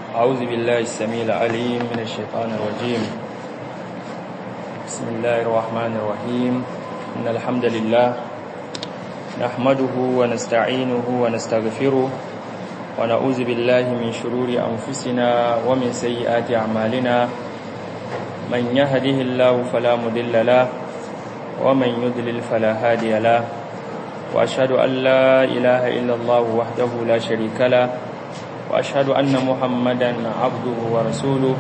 أعوذ بالله السميع العليم من الشيطان الرجيم بسم الله الرحمن الرحيم إن الحمد لله نحمده ونستعينه ونستغفره ونعوذ بالله من شرور أنفسنا ومن سيئات أعمالنا من يهده الله فلا مضل له ومن يضلل فلا هادي له وأشهد أن لا إله إلا الله وحده لا شريك له وأشهد أن محمدا عبده ورسوله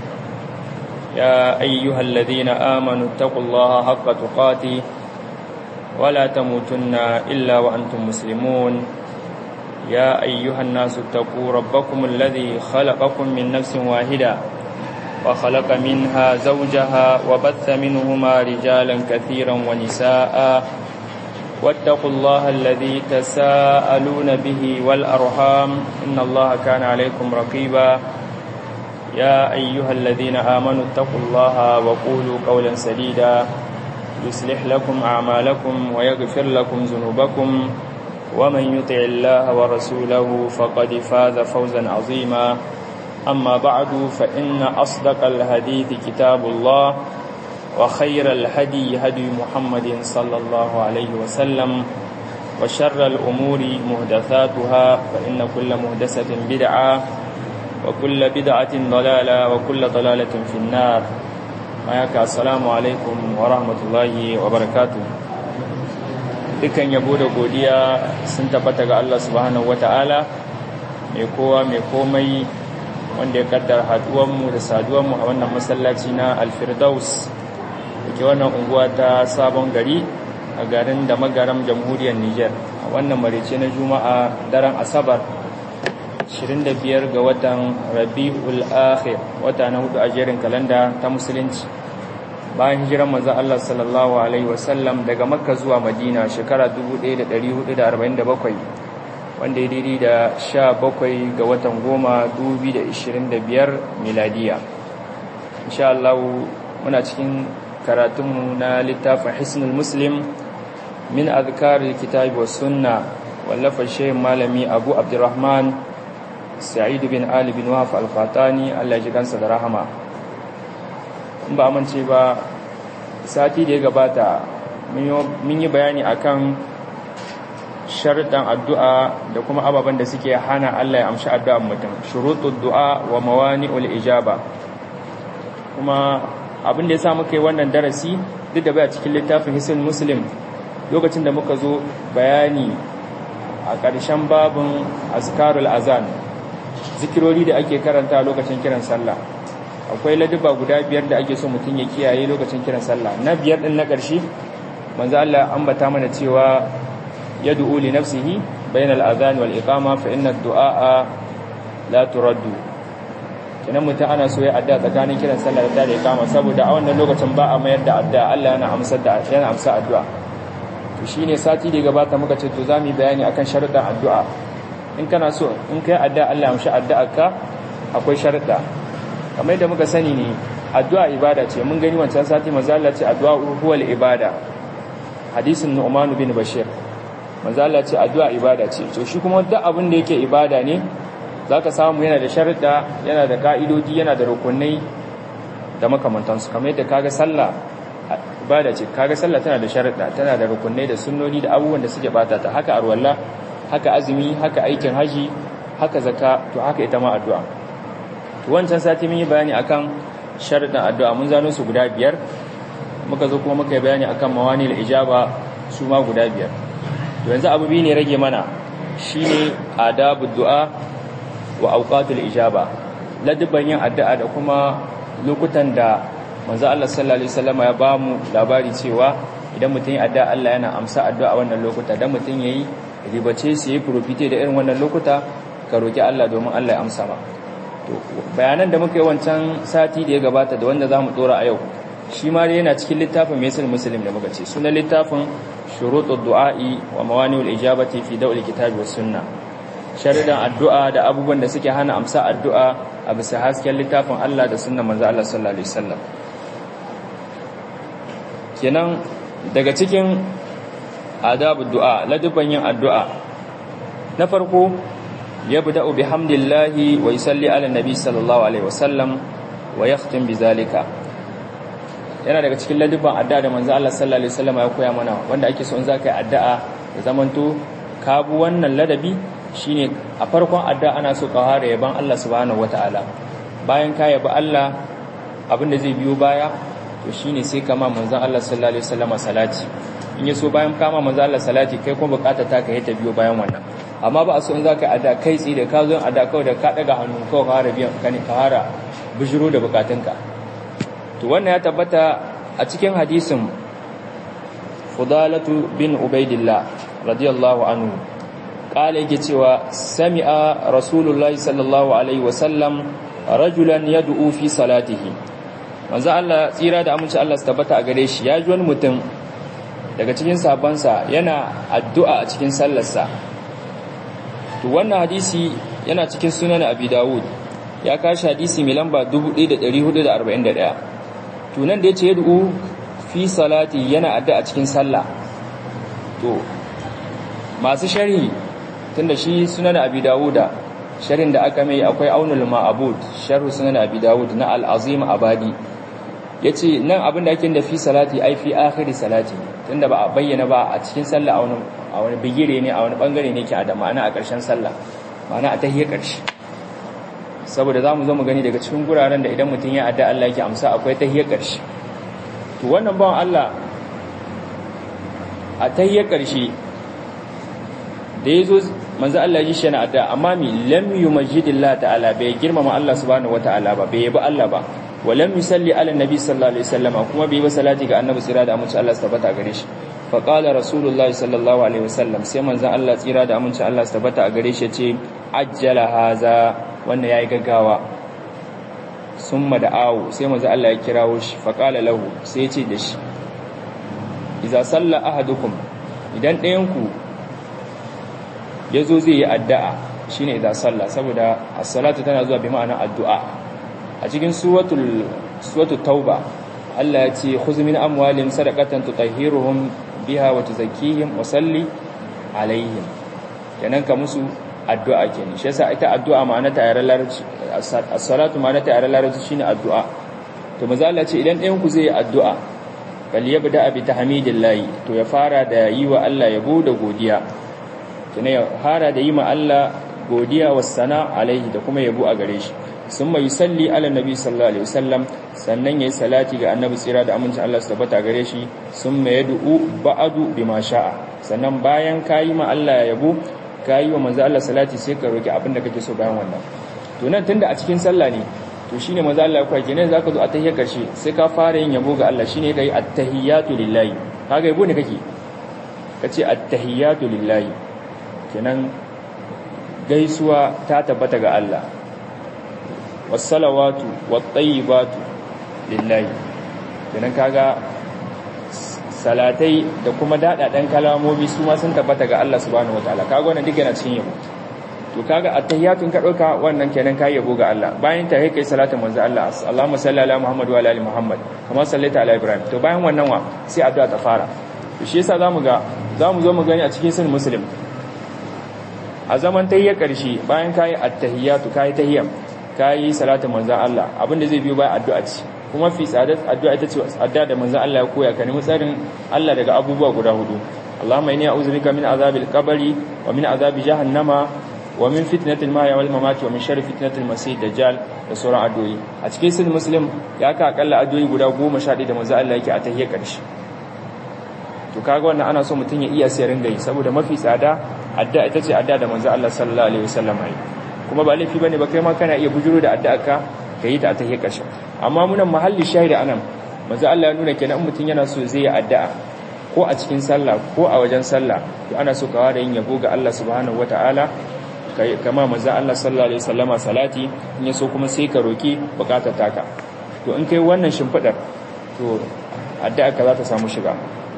يا أيها الذين آمنوا اتقوا الله حق تقاته ولا تموتن إلا وأنتم مسلمون يا أيها الناس اتقوا ربكم الذي خلقكم من نفس واحدة وخلق منها زوجها وبث منهما رجالا كثيرا ونساء واتقوا الله الذي تساءلون به والأرحام إن الله كان عليكم رقيبا يا أيها الذين آمنوا اتقوا الله وقولوا قولا سديدا يصلح لكم أعمالكم ويغفر لكم ذنوبكم ومن يطع الله ورسوله فقد فاز فوزا عظيما أما بعد فإن أصدق الحديث كتاب الله وخير الهدي هدي محمد صلى الله عليه وسلم وشر الأمور مهدثاتها فإن كل مهدسة بدعة وكل بدعة ضلالة وكل ضلالة في النار معك السلام عليكم ورحمة الله وبركاته dukan yabo da godiya sun tabbata ga Allah subhanahu wata'ala mai kowa mai komai wanda ya kaddar haduwanmu da saduwanmu a wannan masallaci na alfirdaus ke wannan unguwa ta sabon gari a garin da magaram jamhuriyar Nijar a wannan marice na juma'a daren asabar 25 ga watan rabi'ul akhir wata na hudu a jerin kalanda ta musulunci bayan hijiran manzo Allah sallallahu alaihi wasallam daga makka zuwa madina shekara 1447 wanda ya daidai da 17 ga watan goma 2025 miladiya insha Allah muna cikin karatunmu na littafin hisnul muslim min azkaril kitabi was sunna wallafa shehin malami abu abdurrahman sa'id bin ali bin wahab al-fatani Allah ji kansa da rahama in ba amince ba sati da ya gabata mun yi bayani akan sharuɗan addu'a da kuma ababen da suke hana Allah ya amshi addu'an mutum shuruɗud du'a wa mawani'ul ijaba kuma abin da ya sa muka yi wannan darasi duk da baya cikin littafin hisin muslim lokacin da muka zo bayani a ƙarshen babin azkarul azan zikirori da ake karanta lokacin kiran sallah akwai laduba guda biyar da ake so mutum ya kiyaye lokacin kiran sallah na biyar din na ƙarshe manzo Allah ambata mana cewa yad'u li nafsihi bainal azan wal iqama fa inna ad-du'a la turaddu kenan mutum ana so ya adda tsakanin kiran sallah da tare kama saboda a wannan lokacin ba a mayar da adda Allah yana amsar da yana amsa addu'a to shine sati da gabata muka ce to zamu bayani akan sharuɗan addu'a in kana so in kai adda Allah amshi addu'arka akwai sharuɗa kamar yadda muka sani ne addu'a ibada ce mun gani wancan sati manzo Allah ce addu'a huwal ibada hadisin Nu'man bin Bashir manzo Allah ce addu'a ibada ce to shi kuma duk abin da yake ibada ne za ka samu yana da sharuɗa yana da ƙa'idodi yana da rukunai da makamantansu kamar yadda kaga sallah ibada ce kaga sallah tana da sharuɗa tana da rukunai da sunnoni da abubuwan da suke bata ta haka arwalla haka azumi haka aikin haji haka zaka to haka ita ma addu'a to wancan sati mun yi bayani akan sharuɗan addu'a mun zano su guda biyar muka zo kuma muka yi bayani akan mawani ijaba su ma guda biyar to yanzu abu biyu ne rage mana shine adabu du'a wa auqatul ijaba ladabban yin addu'a da kuma lokutan da manzo Allah sallallahu alaihi wasallam ya ba mu labari cewa idan mutum ya addu'a Allah yana amsa addu'a a wannan lokuta dan mutum yayi ribace su yi profite da irin wannan lokuta ka roki Allah domin Allah ya amsa ma to bayanan da muka yi wancan sati da ya gabata da wanda zamu dora a yau shi ma dai yana cikin littafin Maisul Muslim da muka ce sunan littafin shurutud du'a'i wa mawani'ul ijabati fi dawil kitabi was sunnah sharidan addu'a da abubuwan da suke hana amsa addu'a a bisa hasken littafin Allah da sunan manzo Allah sallallahu alaihi wasallam kenan daga cikin adabu du'a ladubban yin addu'a na farko yabda'u bihamdillahi wa yusalli ala nabi sallallahu alaihi wasallam wa yakhtim bizalika yana daga cikin ladubban addu'a da manzo Allah sallallahu alaihi wasallam ya koya mana wanda ake so in zaka yi addu'a da zamanto ka bu wannan ladabi shine a farkon addu'a ana so ka hare yaban Allah subhanahu wataala bayan ka yabi Allah abin da zai biyo baya to shine sai kama manzon Allah sallallahu alaihi wasallam salati in yaso bayan kama manzon Allah salati kai kuma bukata ta ka yi ta biyo bayan wannan amma ba a so in zaka ada kai tsi da ka zo ada kawai da ka daga hannu kawai ka hara biyan kane ka hara bijiro da bukatunka to wannan ya tabbata a cikin hadisin Fudalatu bin Ubaidillah radiyallahu anhu kala yake cewa sami'a rasulullahi sallallahu alaihi wasallam rajulan yad'u fi salatihi manzo Allah tsira da aminci Allah su tabbata a gare shi ya ji wani mutum daga cikin sabansa yana addu'a a cikin sallarsa to wannan hadisi yana cikin sunan Abi Dawud ya kashi hadisi mai lamba 1441 to nan da yace yad'u fi salati yana addu'a a cikin sallah to masu sharhi tunda shi sunan Abi Dawuda sharhin da aka mai akwai aunul ma'abud sharhu sunan Abi Dawud na al-Azim Abadi yace nan abin da ake da fi salati ai fi akhiri salati tunda ba a bayyana ba a cikin sallah a wani a wani bigire ne a wani bangare ne ke a da ma'ana a ƙarshen sallah ma'ana a tahiyar ƙarshe saboda zamu zo mu gani daga cikin guraren da idan mutum ya adda Allah yake amsa akwai tahiyar ƙarshe to wannan bawan Allah a tahiyar ƙarshe da yazo manzo Allah ya ji shi na adda amma mi lam yumajjidillah ta'ala bai girmama Allah subhanahu wataala ba bai yabi Allah ba ولم يصلي على النبي صلى الله عليه وسلم kuma bai ba salati ga annabi tsira da aminci Allah tabbata gare shi fa qala rasulullahi sallallahu alaihi wasallam sai manzon Allah tsira da aminci Allah tabbata a gare shi yace ajjala haza wannan yayi gaggawa summa da awu sai manzon Allah ya kirawo shi fa qala lahu sai yace da shi idza salla ahadukum idan ɗayan ku yazo zai yi addu'a shine idza salla saboda as-salatu tana zuwa bi ma'ana addu'a a cikin suratul suratul tauba Allah ya ce khudh min amwalihim sadaqatan tutahhiruhum biha wa tuzakkihim wa salli alaihim kenan ka musu addu'a kenan shi yasa ita addu'a ma'ana ta yare larabci as-salatu ma'ana ta yare larabci shine addu'a to maza Allah ce idan ɗayan ku zai yi addu'a bal yabda bi tahmidillahi to ya fara da yi wa Allah yabo da godiya kenan ya fara da yi ma Allah godiya was sana alaihi da kuma yabo a gare shi sun mai salli ala nabi sallallahu alaihi wasallam sannan yayi salati ga annabi tsira da amincin Allah su tabbata gare shi sun mai yad'u ba'adu bima sha'a sannan bayan kayi ma Allah yabo kayi wa manzo Allah salati sai ka roki abin da kake so bayan wannan to nan tunda a cikin sallah ne to shine manzo Allah ya kwaje ne zaka zo a tahiyya karshe sai ka fara yin yabo ga Allah shine kai at-tahiyatu lillahi kaga yabo ne kake kace at-tahiyatu lillahi kenan gaisuwa ta tabbata ga Allah wasalawatu wattayyibatu lillahi kenan kaga salatai da kuma dadadan kalamomi su ma sun tabbata ga Allah subhanahu wataala kaga wannan duk yana cikin yabo to kaga attahiyatun ka dauka wannan kenan kai yabo ga Allah bayan ta kai salatin manzo Allah Allahumma salli ala Muhammad wa ala ali Muhammad kama sallaita ala Ibrahim to bayan wannan wa sai addu'a ta fara to shi yasa zamu ga zamu zo mu gani a cikin sunan muslim a zaman tahiyya karshe bayan kai attahiyatu kai tahiyyam kayi salatin manzan Allah abinda zai biyo bayan addu'a ce kuma fi tsadar addu'a ita ce addu'a da manzan Allah ya koya ka nemi tsarin Allah daga abubuwa guda hudu Allahumma inni a'udhu bika min azabil qabri wa min azabi jahannama wa min fitnatil mahya wal mamati wa min sharri fitnatil masih dajjal da sauran addu'o'i a cikin sunan muslim ya ka akalla addu'o'i guda 11 da manzan Allah yake a tahiyyar karshe to kaga wannan ana so mutun ya iya sai ringa yi saboda mafi tsada addu'a ita ce addu'a da manzan Allah sallallahu alaihi wasallam ya kuma ba laifi bane ba kai ma kana iya bujuro da addu'a ka yi ta a tahiyar ƙarshe amma munan mahalli shahida anan manzo Allah ya nuna kenan mutum yana so zai yi addu'a ko a cikin sallah ko a wajen sallah to ana so ka ware yin yabo ga Allah subhanahu wataala kai kama manzo Allah sallallahu alaihi wasallama salati in ya so kuma sai ka roki bukatar taka to in kai wannan shimfidar to addu'a ka za ta samu shiga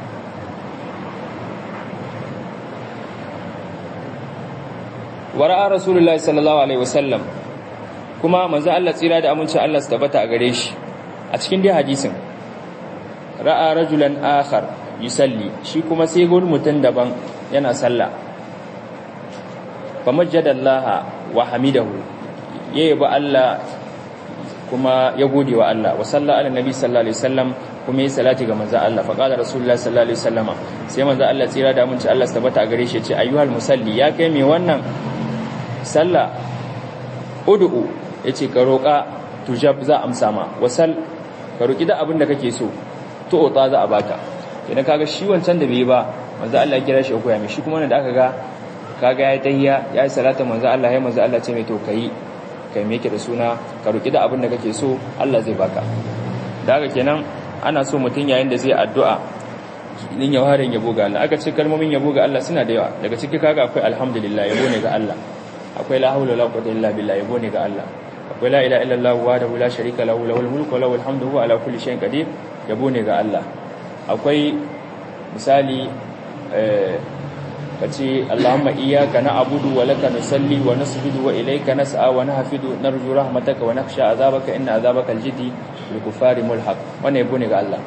wara'a rasulullahi sallallahu alaihi wasallam kuma manzo Allah tsira da amincin Allah su tabbata a gare shi a cikin dai hadisin ra'a rajulan akhar yusalli shi kuma sai gon mutun daban yana sallah famajjadallaha wa hamidahu ya yaba Allah kuma ya gode wa Allah wa salla ala nabi sallallahu alaihi wasallam kuma ya salati ga manzo Allah fa qala rasulullahi sallallahu alaihi wasallama sai manzo Allah tsira da mun ci Allah tabbata a gare shi ya ce ayyuhal musalli ya kai me wannan sallah ud'u yace ka roka tujab za amsa ma wasal ka roki da abin da kake so to ota za a baka idan kaga shi wancan da bai ba manzo Allah ya kira shi ko ya mai shi kuma da aka ga kaga ya tayya ya yi salatu manzo Allah ya manzo Allah ce mai to kai kai me yake da suna ka roki da abin da kake so Allah zai baka da haka kenan ana so mutun yayin da zai addu'a din ya warin yabo ga Allah aka ce kalmomin yabo ga Allah suna da yawa daga ciki kaga akwai alhamdulillah yabo ne ga Allah akwai la haula wala quwwata illa billah yabo ne ga Allah akwai la ilaha illallah wahdahu la sharika lahu lahul mulku wa lahul hamdu huwa ala kulli shay'in qadir yabo ne ga Allah akwai misali eh kace Allahumma iyyaka na'budu wa laka nusalli wa nasjudu wa ilayka nas'a wa nahfidu narju rahmataka wa nakhsha azabaka inna azabaka aljidi bil kufari mulhaq wannan yabo ne ga Allah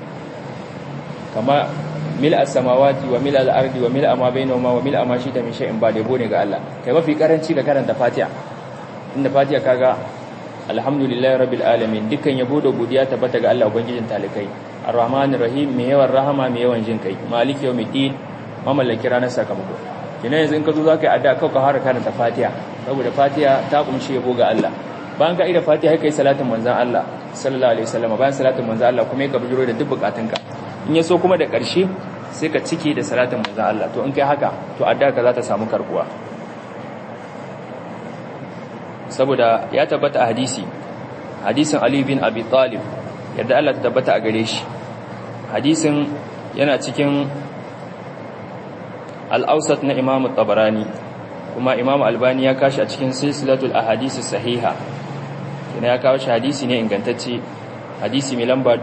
kama mil as-samawati wa mil al-ardi wa mil ma bainahuma wa mil ma shita min shay'in ba yabo ne ga Allah kai mafi karanci ga karanta Fatiha inda Fatiha kaga alhamdulillahi rabbil alamin dukkan yabo da godiya tabbata ga Allah ubangijin talikai arrahmanir rahim mai yawan rahama mai yawan jin kai maliki yawmiddin mamallaki ranar sakamako kina yanzu in ka zo za ka yi addu'a kawai ka fara karanta fatiha saboda fatiha ta kumshi yabo ga Allah bayan ka ida fatiha kai salatin manzon Allah sallallahu alaihi wasallam bayan salatin manzon Allah kuma ka bijiro da duk bukatunka in ya so kuma da ƙarshe sai ka cike da salatin manzon Allah to in kai haka to addu'a ka za ta samu karbuwa saboda ya tabbata a hadisi hadisin Ali bin Abi Talib yadda Allah ta tabbata a gare shi hadisin yana cikin al'ausat na imamu tabarani kuma imamu albani ya kashi a cikin silsilatul ahadisi sahiha yana ya kawo shi hadisi ne ingantacce hadisi mai lamba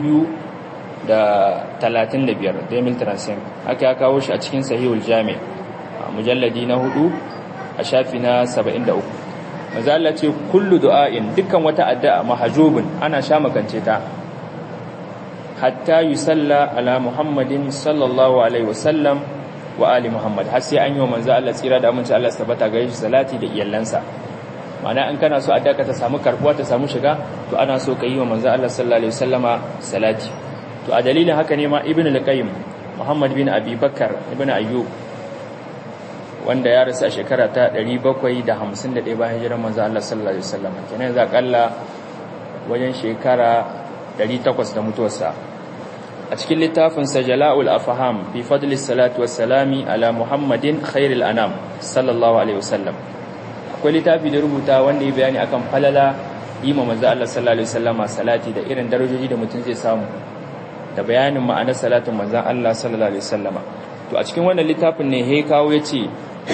2,035 demil transim haka ya kawo shi a cikin sahihul jami a mujalladi na hudu a shafi na 73 mazala ce kullu du'a'in dukkan wata addu'a mahajubin ana sha makance ta hatta yusalla ala muhammadin sallallahu alaihi wasallam wa ali Muhammad har sai an yi wa manzo Allah tsira da aminci Allah tabbata ga shi salati da iyalansa ma'ana in kana so addaka ta samu karbuwa ta samu shiga to ana so ka yi wa manzo Allah sallallahu alaihi wasallama salati to a dalilin haka ne ma ibnu al-qayyim Muhammad bin Abi Bakar ibnu Ayyub wanda ya rasu a shekara ta 751 bayan hijirar manzo Allah sallallahu alaihi wasallama kenan za kalla wajen shekara 800 da mutuwarsa a cikin littafinsa jala'ul afham fi fadlis salatu wassalami ala muhammadin khairil anam sallallahu alaihi wasallam akwai littafi da rubuta wanda ya bayani akan falala ima manzo Allah sallallahu alaihi wasallama salati da irin darajoji da mutum zai samu da bayanin ma'anar salatin manzon Allah sallallahu alaihi wasallama to a cikin wannan littafin ne he kawo yace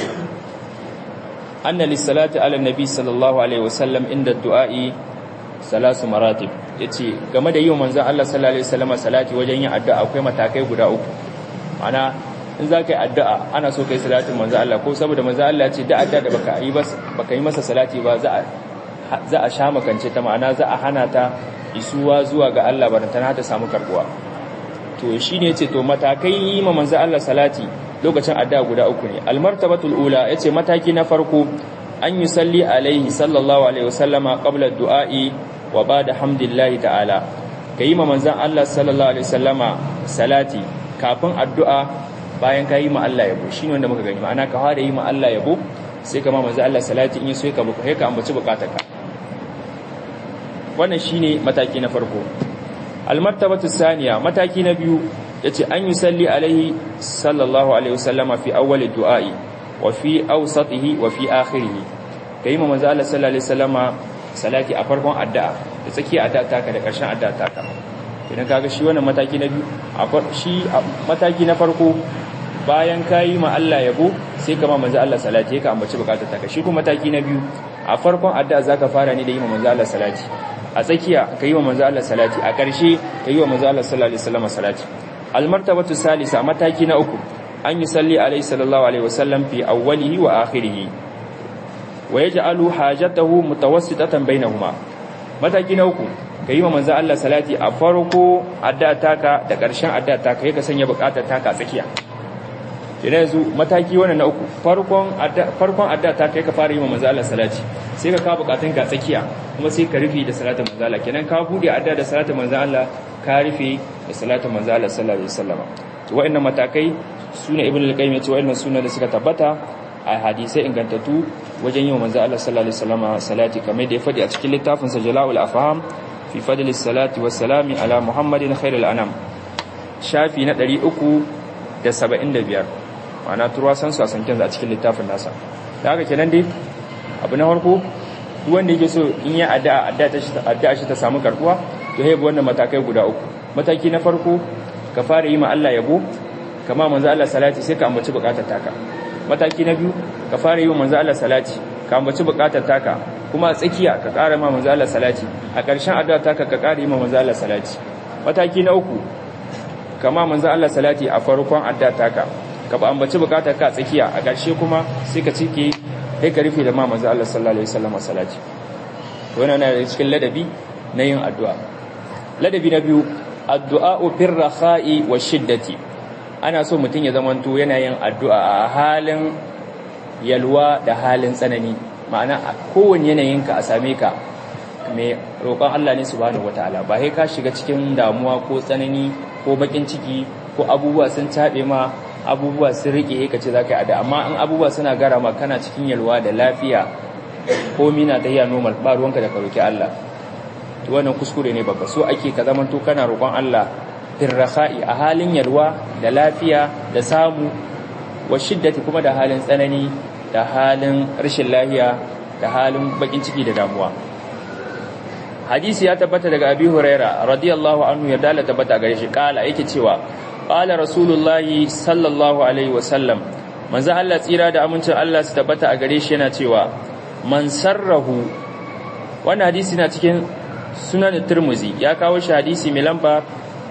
anna lis-salati ala nabi sallallahu alaihi wasallam inda du'a'i salasu maratib yace game da yin manzon Allah sallallahu alaihi wasallam salati wajen yin addu'a akwai matakai guda uku ana in za ka yi addu'a ana so kai salatin manzon Allah ko saboda manzon Allah ce da addu'a da baka yi ba baka yi masa salati ba za a za a sha makance ta ma'ana za a hana ta isuwa zuwa ga Allah barantana ta samu karbuwa to shine yace to matakai yi ma manzon Allah salati lokacin addu'a guda uku ne almartabatul ula yace mataki na farko an yi salli alaihi sallallahu alaihi wasallama qabla du'a'i wa bada hamdillahi ta'ala kayi ma manzon Allah sallallahu alaihi wasallama salati kafin addu'a bayan kayi ma Allah yabo shine wanda muka gani ma'ana ka fara yi ma Allah yabo sai ka ma manzon Allah salati in so ka buka ka ambaci bukatarka wannan shine mataki na farko almartabatu saniya mataki na biyu yace an yi salli alaihi sallallahu alaihi wasallama fi awwali du'a'i wa fi awsatihi wa fi akhirih kai ma manzo Allah sallallahu alaihi wasallama salati a farkon addu'a da tsakiyar addu'a taka da ƙarshen addu'a taka idan kaga shi wannan mataki na biyu shi mataki na farko bayan kayi ma Allah yabo sai ka ma manzo Allah salati ka ambaci bukatar taka shi kuma mataki na biyu a farkon addu'a zaka fara ne da yi ma manzo Allah salati a tsakiya ka yi wa manzo Allah salati a ƙarshe ka yi wa manzo Allah sallallahu alaihi wasallam salati almartabatu salisa mataki na uku an yi salli alaihi sallallahu alaihi wasallam fi awwalihi wa akhirih wa yaj'alu hajatahu mutawassitatan bainahuma mataki na uku ka yi wa manzo Allah salati a farko addu'a taka da ƙarshen addu'a taka kai ka sanya buƙatar taka tsakiya idan yanzu mataki wannan na uku farkon adda farkon adda ta kai ka fara yi wa manzo Allah salati sai ka ka bukatun ka tsakiya kuma sai ka rufe da salatin manzo Allah kenan ka bude adda da salatin manzo Allah ka rufe da salatin manzo Allah sallallahu alaihi wasallam to wa'annan matakai sune ibnu al-qayyim ya ce wa'annan suna da suka tabbata a hadisai ingantattu wajen yin manzo Allah sallallahu alaihi wasallam salati kamar da ya faɗi a cikin littafin sa Jala'ul Afham fi fadli salati was salami ala Muhammadin khairil anam shafi na 375 ma'ana turwa san su a sankin a cikin littafin nasa da haka kenan dai abu na farko duk wanda yake so in ya addu'a addu'a ta shi addu'a shi ta samu karbuwa to yayi wannan matakai guda uku mataki na farko ka fara yi ma Allah yabo kama manzo Allah salati sai ka ambaci bukatar taka mataki na biyu ka fara yi wa manzo Allah salati ka ambaci bukatar taka kuma a tsakiya ka ƙara ma manzo Allah salati a ƙarshen addu'a taka ka ƙara yi ma manzo Allah salati mataki na uku kama manzo Allah salati a farkon addu'a taka ka ba ambaci bukatar ka a tsakiya a ƙarshe kuma sai ka cike kai ka rufe da ma manzo Allah sallallahu alaihi wasallam salati wannan yana da cikin ladabi na yin addu'a ladabi na biyu addu'a fir rakha'i wa shiddati ana so mutum ya zamanto yana yin addu'a a halin yalwa da halin tsanani ma'ana a kowane yanayinka a same ka mai roƙon Allah ne subhanahu wataala ba sai ka shiga cikin damuwa ko tsanani ko bakin ciki ko abubuwa sun taɓe ma abubuwa sun rike ka ce za ka yi ada amma in abubuwa suna gara ma kana cikin yalwa da lafiya ko mina ta yi normal ba ruwanka da ka roƙi Allah to wannan kuskure ne babba so ake ka zamanto kana roƙon Allah firrasa'i a halin yalwa da lafiya da samu wa shiddati kuma da halin tsanani da halin rashin lahiya da halin bakin ciki da damuwa hadisi ya tabbata daga abi huraira radiyallahu anhu ya dala tabbata gare shi kala yake cewa qala rasulullahi sallallahu alaihi wasallam manzo Allah tsira da amincin Allah su tabbata a gare shi yana cewa man sarrahu wannan hadisi na cikin sunan Tirmidhi ya kawo shi hadisi mai lamba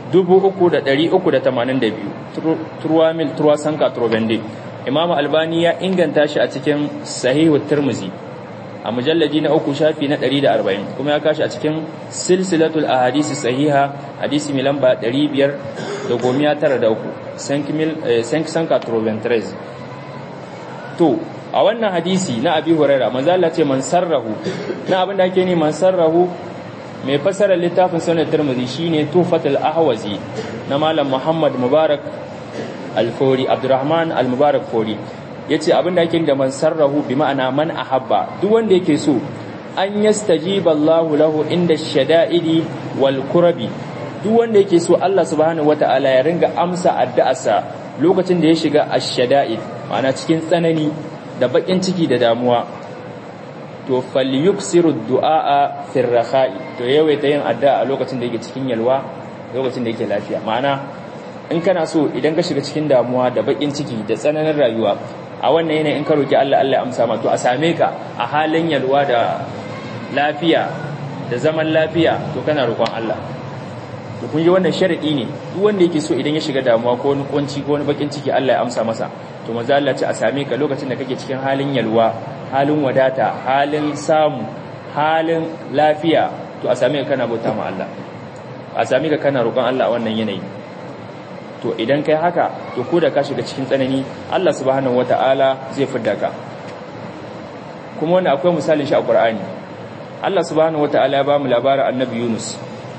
3382 turwamil turwa sanka turbende imam albani ya inganta shi a cikin sahihu tirmizi a mujallaji na uku shafi na 140 kuma ya kashi a cikin silsilatul ahadisi sahiha hadisi mai lamba 593 sanka turbentrez to a wannan hadisi na abi huraira manzo Allah ce man sarrahu na abin da ake ne man sarrahu mai fasarar littafin sunan tirmidhi shine tufatul ahwazi na malam muhammad mubarak al-fori abdurrahman al-mubarak fori yace abinda yake da man sarrahu bi ma'ana man ahabba duk wanda yake so an yastajiba Allahu lahu inda shada'idi wal kurabi duk wanda yake so Allah subhanahu wata'ala ya ringa amsa addu'arsa lokacin da ya shiga ash-shada'id ma'ana cikin tsanani da bakin ciki da damuwa to falyuksiru du'a fi rakha'i to yawaita yin addu'a a lokacin da yake cikin yalwa lokacin da yake lafiya ma'ana in kana so idan ka shiga cikin damuwa da bakin ciki da tsananin rayuwa a wannan yanayin in ka roki Allah Allah ya amsa ma to a same ka a halin yalwa da lafiya da zaman lafiya to kana roƙon Allah to kun ji wannan sharadi ne duk wanda yake so idan ya shiga damuwa ko wani kunci ko wani bakin ciki Allah ya amsa masa to manzo Allah ce a same ka lokacin da kake cikin halin yalwa halin wadata halin samu halin lafiya to a same ka kana bauta ma Allah a same ka kana roƙon Allah a wannan yanayi to idan kai haka to ko da ka shiga cikin tsanani Allah subhanahu wata'ala zai fidda ka kuma wannan akwai misalin shi a Qur'ani Allah subhanahu wata'ala ya ba mu labarin Annabi Yunus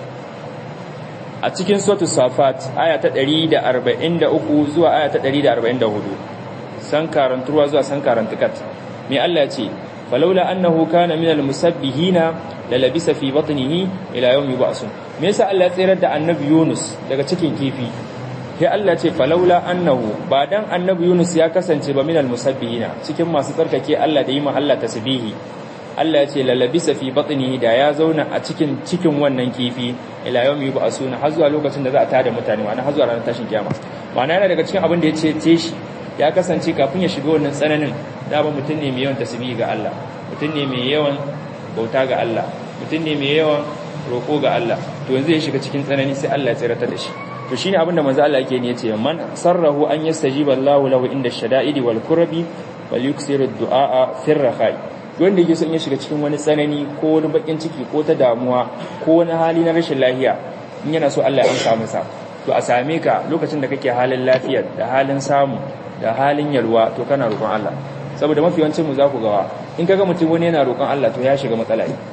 a cikin suratul safat aya ta 143 zuwa aya ta 144 san karantuwa zuwa san karantukat me Allah ya ce falaula annahu kana minal musabbihina lalabisa fi batnihi ila yawmi ba'sun me yasa Allah ya tsirar da annabi Yunus daga cikin kifi sai Allah ce falaula annahu ba dan annabi Yunus ya kasance ba minal musabbihina cikin masu tsarkake Allah da yi ma Allah tasbihi Allah ya ce lalabisa fi batnihi da ya zauna a cikin cikin wannan kifi ila yawmi ba'sun har zuwa lokacin da za a tada mutane ma'ana har zuwa ranar tashin kiyama ma'ana yana daga cikin abin da ya ce te shi ya kasance kafin ya shiga wannan tsananin da ba mutum ne mai yawan tasbihi ga Allah mutum ne mai yawan bauta ga Allah mutum ne mai yawan roƙo ga Allah to yanzu ya shiga cikin tsanani sai Allah ya tsirata da shi to shine abin da manzo Allah yake ne yace man sarrahu an yastajiba Allahu lahu inda shada'idi wal kurabi wal yuksiru du'a fi rakhai wanda yake so in ya shiga cikin wani tsanani ko wani bakin ciki ko ta damuwa ko wani hali na rashin lafiya in yana so Allah ya amsa masa to a same ka lokacin da kake halin lafiya da halin samu da halin yalwa to kana roƙon Allah saboda mafi yawancin mu za ku gawa in kaga mutum wani yana roƙon Allah to ya shiga matsala ne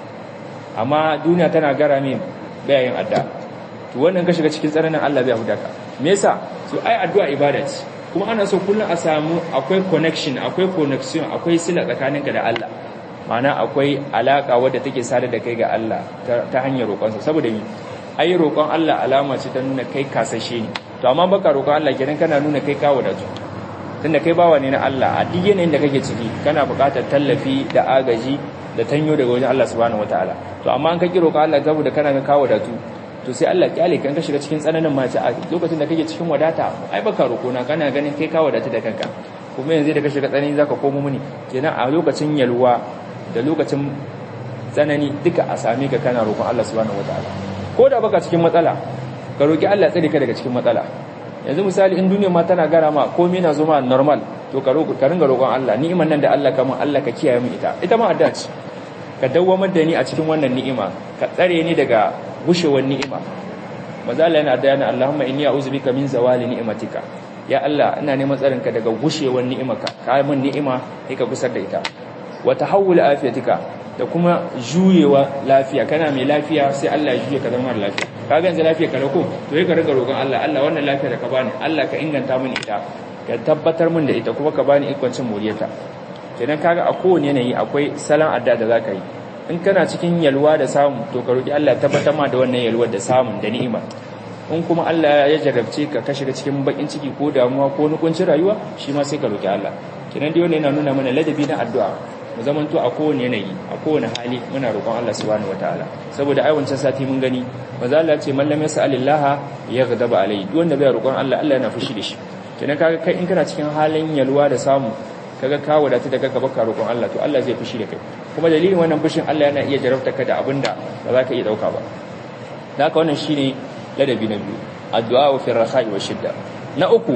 amma duniya tana gara min bayayin adda to wannan ka shiga cikin tsananin Allah bai huda ka me yasa to ai addu'a ibada ce kuma ana so kullum a samu akwai connection akwai connection akwai sila tsakaninka da Allah ma'ana akwai alaka wadda take sare da kai ga Allah ta hanyar roƙonsa saboda mi ai roƙon Allah alama ce ta nuna kai kasashe ne to amma baka roƙon Allah kenan kana nuna kai kawo da tunda kai bawa ne na Allah a duk yanayin da kake ciki kana buƙatar tallafi da agaji da tanyo daga wajen Allah subhanahu wataala to amma an ka kiro ka Allah saboda kana ga kawo da tu to sai Allah kyale kan ka shiga cikin tsananin mace a lokacin da kake cikin wadata ai baka roƙo na kana ganin kai kawo da da kanka kuma yanzu da ka shiga tsanani zaka komo muni kenan a lokacin yalwa da lokacin tsanani duka a same ka kana roƙon Allah subhanahu wataala ko da baka cikin matsala ka roƙi Allah tsare ka daga cikin matsala yanzu misali in duniya ma tana gara ma komai na zo ma normal to ka roƙo ka ringa roƙon Allah ni'iman nan da Allah kaman Allah ka kiyaye mu ita ita ma addu'a ce ka dawwamar da ni a cikin wannan ni'ima ka tsare ni daga gushewar ni'ima maza Allah yana addu'a Allahumma inni a'udhu bika min zawali ni'matika ya Allah ina neman tsarin ka daga gushewar ni'imarka ka yi min ni'ima sai ka gusar da ita wa tahawul afiyatika da kuma juyewa lafiya kana mai lafiya sai Allah ya juye ka zama lafiya ka ga yanzu lafiya ka rako to sai ka riga roƙon Allah Allah wannan lafiya da ka bani Allah ka inganta mini ita ka tabbatar min da ita kuma ka bani ikon cin moriyarta kenan kaga a kowane yanayi akwai salon adda da zaka yi in kana cikin yalwa da samu to ka roki Allah tabbatar ma da wannan yalwar da samun da ni'ima in kuma Allah ya jarrabce ka ka shiga cikin bakin ciki ko damuwa ko nukuncin rayuwa shi ma sai ka roki Allah kenan dai wannan yana nuna mana ladabi na addu'a mu zamanto a kowane yanayi a kowane hali muna roƙon Allah subhanahu wataala saboda ai wancan sati mun gani maza Allah ce man lam yas'alillah yaghdaba alayhi duk wanda bai roƙon Allah Allah yana fushi da shi kenan kaga kai in kana cikin halin yalwa da samu kaga ka wadata daga gaba ka roƙon Allah to Allah zai fushi da kai kuma dalilin wannan fushin Allah yana iya jarabta ka da abinda ba za ka iya dauka ba da haka wannan shine ladabi na biyu addu'a fi rakha'i wa shidda na uku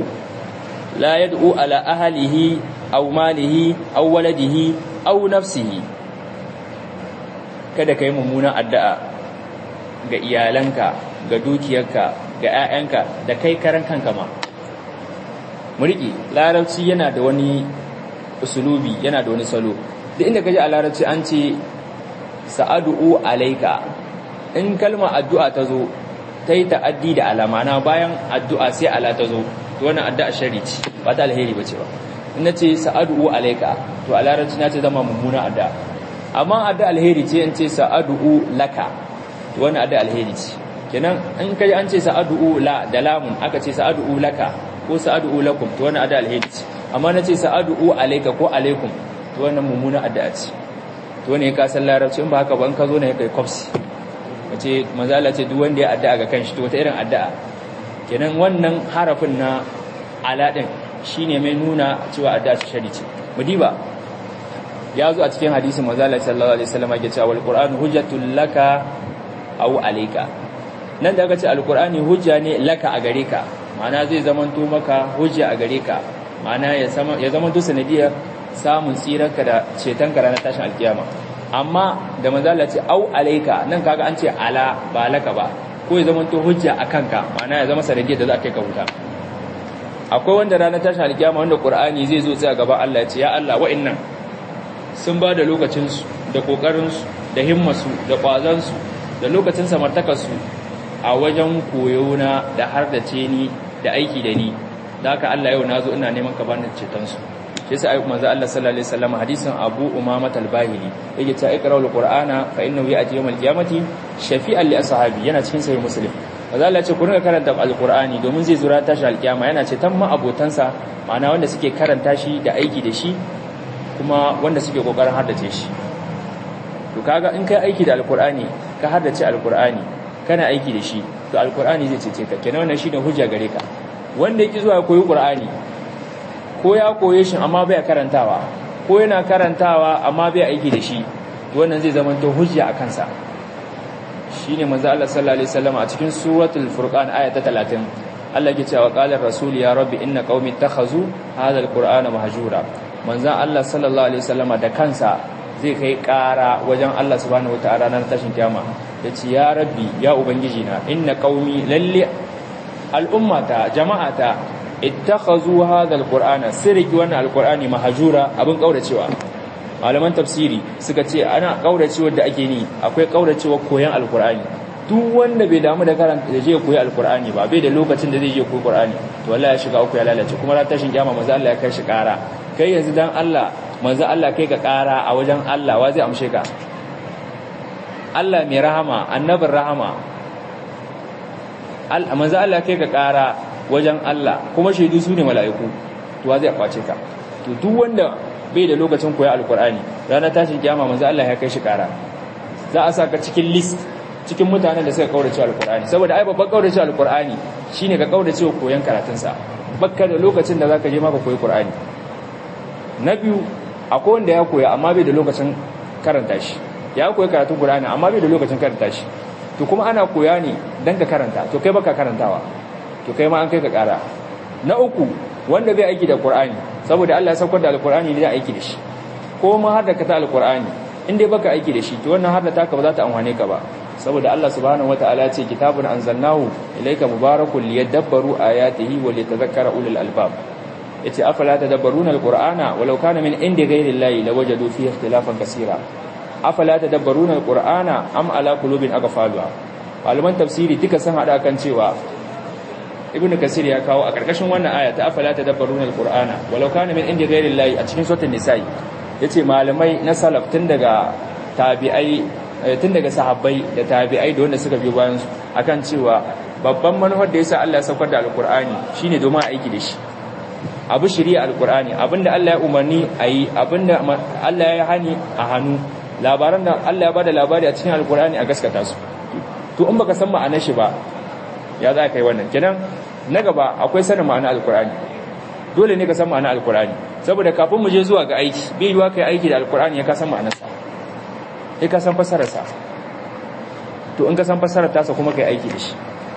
la yad'u ala ahlihi aw malihi aw waladihi aw nafsihi kada kai mummuna addu'a ga iyalanka ga dukiyarka ga 'ya'yanka da kai karan kanka ma muriki larabci yana da wani usulubi yana da wani salo duk inda kaji a larabci an ce sa'adu'u alaika in kalma addu'a ta zo ta yi ta'addi da alamana bayan addu'a sai ala ta zo to wannan addu'a shari ce ba ta alheri ba ce ba in ce sa'adu'u alaika to a larabci na ce zama mummuna addu'a amma addu'a alheri ce in ce sa'adu'u laka to wannan addu'a alheri ce kenan in kaji an ce sa'adu'u la da lamun aka ce sa'adu'u laka ko sa'adu'u lakum to wannan addu'a alheri ce amma na ce sa'adu'u alaika ko alaikum to wannan mummuna addu'a ce to ne ka san larabci in ba haka ba in ka zo ne kai kofsi wace manzala ce duk wanda ya addu'a ga kanshi to wata irin addu'a kenan wannan harafin na ala din shine mai nuna cewa addu'a ce shari ce mudiba ya zo a cikin hadisin manzala sallallahu alaihi wasallam ya ce wal qur'anu hujjatul laka aw alayka nan da aka ce alqur'ani hujja ne laka a gare ka ma'ana zai zamanto maka hujja a gare ka ma'ana ya zamanto sanadiyar samun tsirarka da cetonka ranar tashin alkiyama amma da manzala ce au alaika nan kaga an ce ala ba laka ba ko ya zamanto hujja a kanka ma'ana ya zama sanadiyar da za ka yi ka huta akwai wanda ranar tashin alkiyama wanda qur'ani zai zo tsaya gaba Allah ya ce ya Allah wa'annan sun ba da lokacinsu da kokarinsu da himmasu da kwazansu da lokacin samartakarsu a wajen koyo na da har da ce ni da aiki da ni da haka Allah yau nazo ina neman ka bani cetonsu shi yasa ayyukan manzo Allah sallallahu alaihi wasallam hadisin Abu Umama al-Bahili yake ta iqra al-Qur'ana fa innahu ya'ti yawm al-qiyamati shafi'an li ashabi yana cikin sahih Muslim manzo Allah ya ce ku rinka karanta al-Qur'ani domin zai zura tashi al-qiyama yana ce tamma abotansa ma'ana wanda suke karanta shi da aiki da shi kuma wanda suke kokarin haddace shi to kaga in kai aiki da al-Qur'ani ka haddace al-Qur'ani kana aiki da shi to al-Qur'ani zai cece ka kenan wannan shine hujja gare ka wanda yake zuwa koyi Qur'ani ko ya koye shi amma bai karantawa ko yana karantawa amma bai aiki da shi wannan zai zama to hujja a kansa shine manzo Allah sallallahu alaihi wasallam a cikin suratul furqan aya ta 30 Allah yake cewa qala rasul ya rabbi inna qaumi takhazu hadha alqur'ana mahjura manzo Allah sallallahu alaihi wasallam da kansa zai kai ƙara wajen Allah subhanahu wataala ranar tashin kiyama yace ya rabbi ya ubangiji na inna qaumi lalle al'ummata jama'ata ittakhazu hadha alqur'ana sirki wannan alqur'ani mahjura abin kauracewa malaman tafsiri suka ce ana kauracewa da ake ni akwai kauracewa koyan alqur'ani duk wanda bai damu da karanta da je koyi alqur'ani ba bai da lokacin da zai je koyi qur'ani to wallahi ya shiga uku ya lalace kuma ran tashin kiyama manzo Allah ya kai shi kara kai yanzu dan Allah manzo Allah kai ka kara a wajen Allah wa zai amshe ka Allah mai rahama annabin rahama manzo Allah kai ka kara wajen Allah kuma shaidu su ne mala'iku to wa zai kwace ka to duk wanda bai da lokacin koya alkur'ani ranar tashin kiyama manzo Allah ya kai shi kara za a saka cikin list cikin mutanen da suka kaurace alkur'ani saboda ai babban kaurace alkur'ani shine ka kaurace koyan karatun sa bakka da lokacin da zaka je ma ka koyi qur'ani na biyu akwai wanda ya koya amma bai da lokacin karanta shi ya koyi karatun qur'ani amma bai da lokacin karanta shi to kuma ana koya ne dan ka karanta to kai baka karantawa to kai ma an kai ka kara na uku wanda bai aiki da qur'ani saboda Allah ya saukar da alqur'ani ne da aiki da shi ko ma har da ka ta alqur'ani in dai baka aiki da shi to wannan har da taka ba za ta amfane ka ba saboda Allah subhanahu wataala ce kitabun anzalnahu ilayka mubarakun liyadabbaru ayatihi wa litadhakkara ulul albab yace afala tadabbaruna alqur'ana walau kana min indi ghayri llahi lawajadu fihi ikhtilafan kaseera afala tadabbaruna alqur'ana am ala qulubin aqfaluha malaman tafsiri duka sun hada kan cewa ibnu kasir ya kawo a karkashin wannan aya ta afala tadabbaruna alqur'ana walau kana min indi ghayri llahi a cikin suratul nisa'i yace malamai na salaf tun daga tabi'ai tun daga sahabbai da tabi'ai da wanda suka biyo bayan su akan cewa babban manufar da yasa Allah ya saukar da alqur'ani shine domin aiki da shi abu shari'a alqur'ani abinda Allah ya umarni ayi abinda Allah ya hani a hannu labaran da Allah ya bada labari a cikin alqur'ani a gaskata su to in baka san ma'anar shi ba ya za ka yi wannan kenan na gaba akwai sanin ma'anar alqur'ani dole ne ka san ma'anar alqur'ani saboda kafin mu je zuwa ga aiki bai yiwa kai aiki da alqur'ani ya ka san ma'anarsa sai ka san fasararsa to in ka san fasarar tasa kuma kai aiki da shi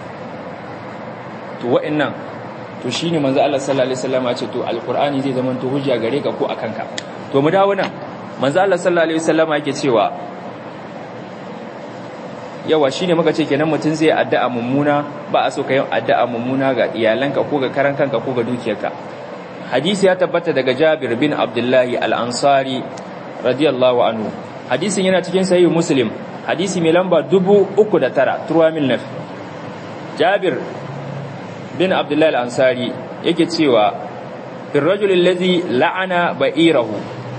to wa'annan to shine manzo Allah sallallahu alaihi wasallam ya ce to alqur'ani zai zama to hujja gare ka ko akan ka to mu dawo nan manzo Allah sallallahu alaihi wasallam yake cewa yawa shine muka ce kenan mutun zai addu'a mummuna ba a so ka yi addu'a mummuna ga iyalanka ko ga karan kanka ko ga dukiyarka hadisi ya tabbata daga Jabir bin Abdullahi al-Ansari radiyallahu anhu hadisin yana cikin sahih muslim hadisi mai lamba 309 turwamil naf jabir bin abdullahi al-ansari yake cewa fil rajul allazi la'ana ba'irahu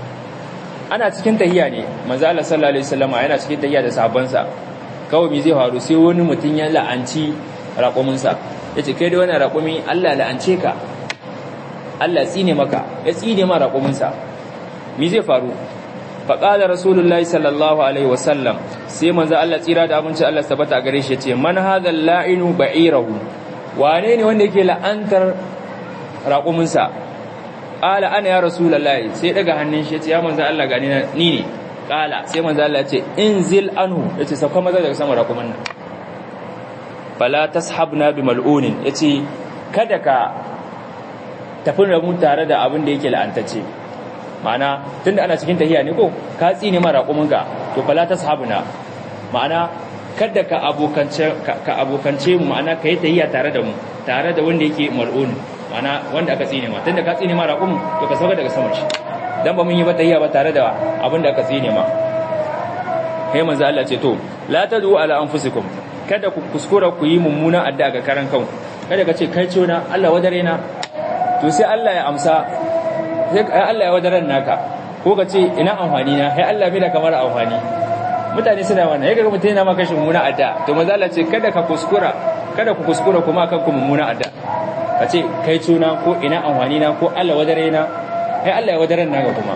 ana cikin tahiya ne manzo Allah sallallahu alaihi wasallam yana cikin tahiya da sahabbansa kawai me zai faru sai wani mutum ya la'anci raƙuminsa yace kai da wannan raƙumi Allah la'ance ka Allah tsine maka ya tsine ma raƙuminsa me zai faru faƙada rasulullahi sallallahu alaihi wasallam sai manzo Allah tsira da abinci Allah tabbata a gare shi yace man hadha la'inu ba'irahu wane ne wanda yake la'antar raƙuminsa qala ana ya rasulullahi sai daga hannun shi yace ya manzo Allah gani ni ne qala sai manzo Allah yace inzil anhu yace sauka maza daga sama raƙumin nan fala tashabna bi mal'unin yace kada ka tafi da mu tare da abin da yake la'antacce ma'ana tunda ana cikin tahiya ne ko ka tsine mara kuminka to fala tashabuna ma'ana kada ka abokance ka abokance mu ma'ana kai tahiya tare da mu tare da wanda yake mal'un ma'ana wanda aka tsine ma tunda ka tsine mara kumin to ka sauka daga saman shi dan ba mun yi ba tahiya ba tare da abin da aka tsine ma kai manzo Allah ce to la tadu ala anfusikum kada ku kuskura ku yi mummunan addu'a ga karan kanku kada ka ce kai ciona Allah wadare na to sai Allah ya amsa sai Allah ya wadaran naka ko ka ce ina amfani na sai Allah bai da kamar amfani mutane suna wannan yaga mutum yana maka mummuna adda to manzo Allah ce kada ka kuskura kada ku kuskura kuma akan ku mummuna adda ka ce kai tuna ko ina amfani na ko Allah wadare na sai Allah ya wadaran naka kuma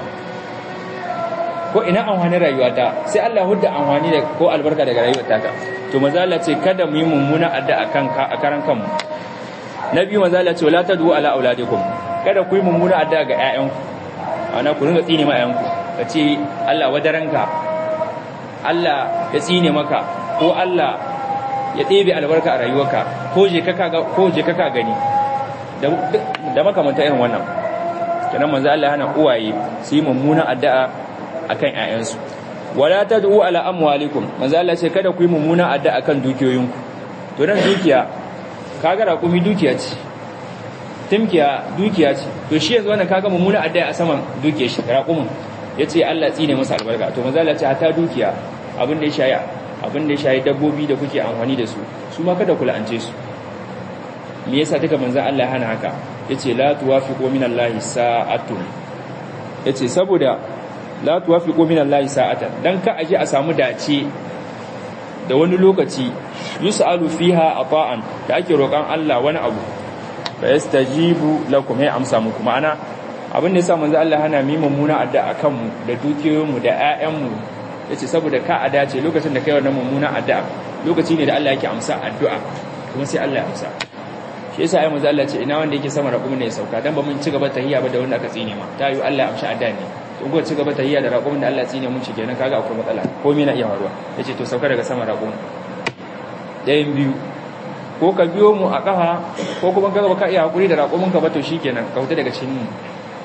ko ina amfani rayuwata sai Allah hudda amfani da ko albarka daga rayuwar taka to manzo Allah ce kada mu yi mummuna adda akan ka a karan kanmu nabi manzo Allah ce wala tadu ala auladikum kada ku yi mummuna adda ga ƴaƴanku ana ku ringa tsine ma ƴaƴanku ka ce Allah wadaranka Allah ya tsine maka ko Allah ya ɗebe albarka a rayuwarka ko je kaka ko je kaka gani da da makamanta irin wannan kenan manzo Allah hana uwaye su yi mummuna addu'a akan ƴaƴansu wala tad'u ala amwalikum manzo Allah ce kada ku yi mummuna addu'a akan dukiyoyinku to dan dukiya kaga raƙumi dukiya ce timkiya dukiya ce to shi yanzu wannan kaga mummuna addu'a a saman dukiyar shi raqumin yace Allah tsine masa albarka to manzo Allah ce hatta dukiya abin da ya shayi abin da ya shayi dabbobi da kuke amfani da su su ma kada ku la'ance su me yasa duka manzo Allah hana haka yace la tuwafiqu minallahi sa'atun yace saboda la tuwafiqu minallahi sa'atan dan ka aje a samu dace da wani lokaci yus'alu fiha ata'an da ake roƙan Allah wani abu fa yastajibu lakum ya amsa muku ma'ana abin da yasa manzo Allah hana mi mummuna addu'a akan mu da dukiyoyin mu da ƴaƴan mu yace saboda ka a dace lokacin da kai wannan mummuna addu'a lokaci ne da Allah yake amsa addu'a kuma sai Allah ya amsa shi yasa ai manzo Allah ce ina wanda yake sama raƙumin ne ya sauka dan ba mun ci gaba tahiyya ba da wanda aka tsine ma ta yi Allah ya amsa addu'a ne to ko ci gaba tahiyya da raƙumin da Allah ya tsine mun ci kenan kaga akwai matsala komai na iya faruwa yace to sauka daga sama raƙumin ɗayan biyu ko ka biyo mu a ƙafa ko kuma ka ka iya hakuri da raƙumin ka ba to shikenan ka huta daga cikin mu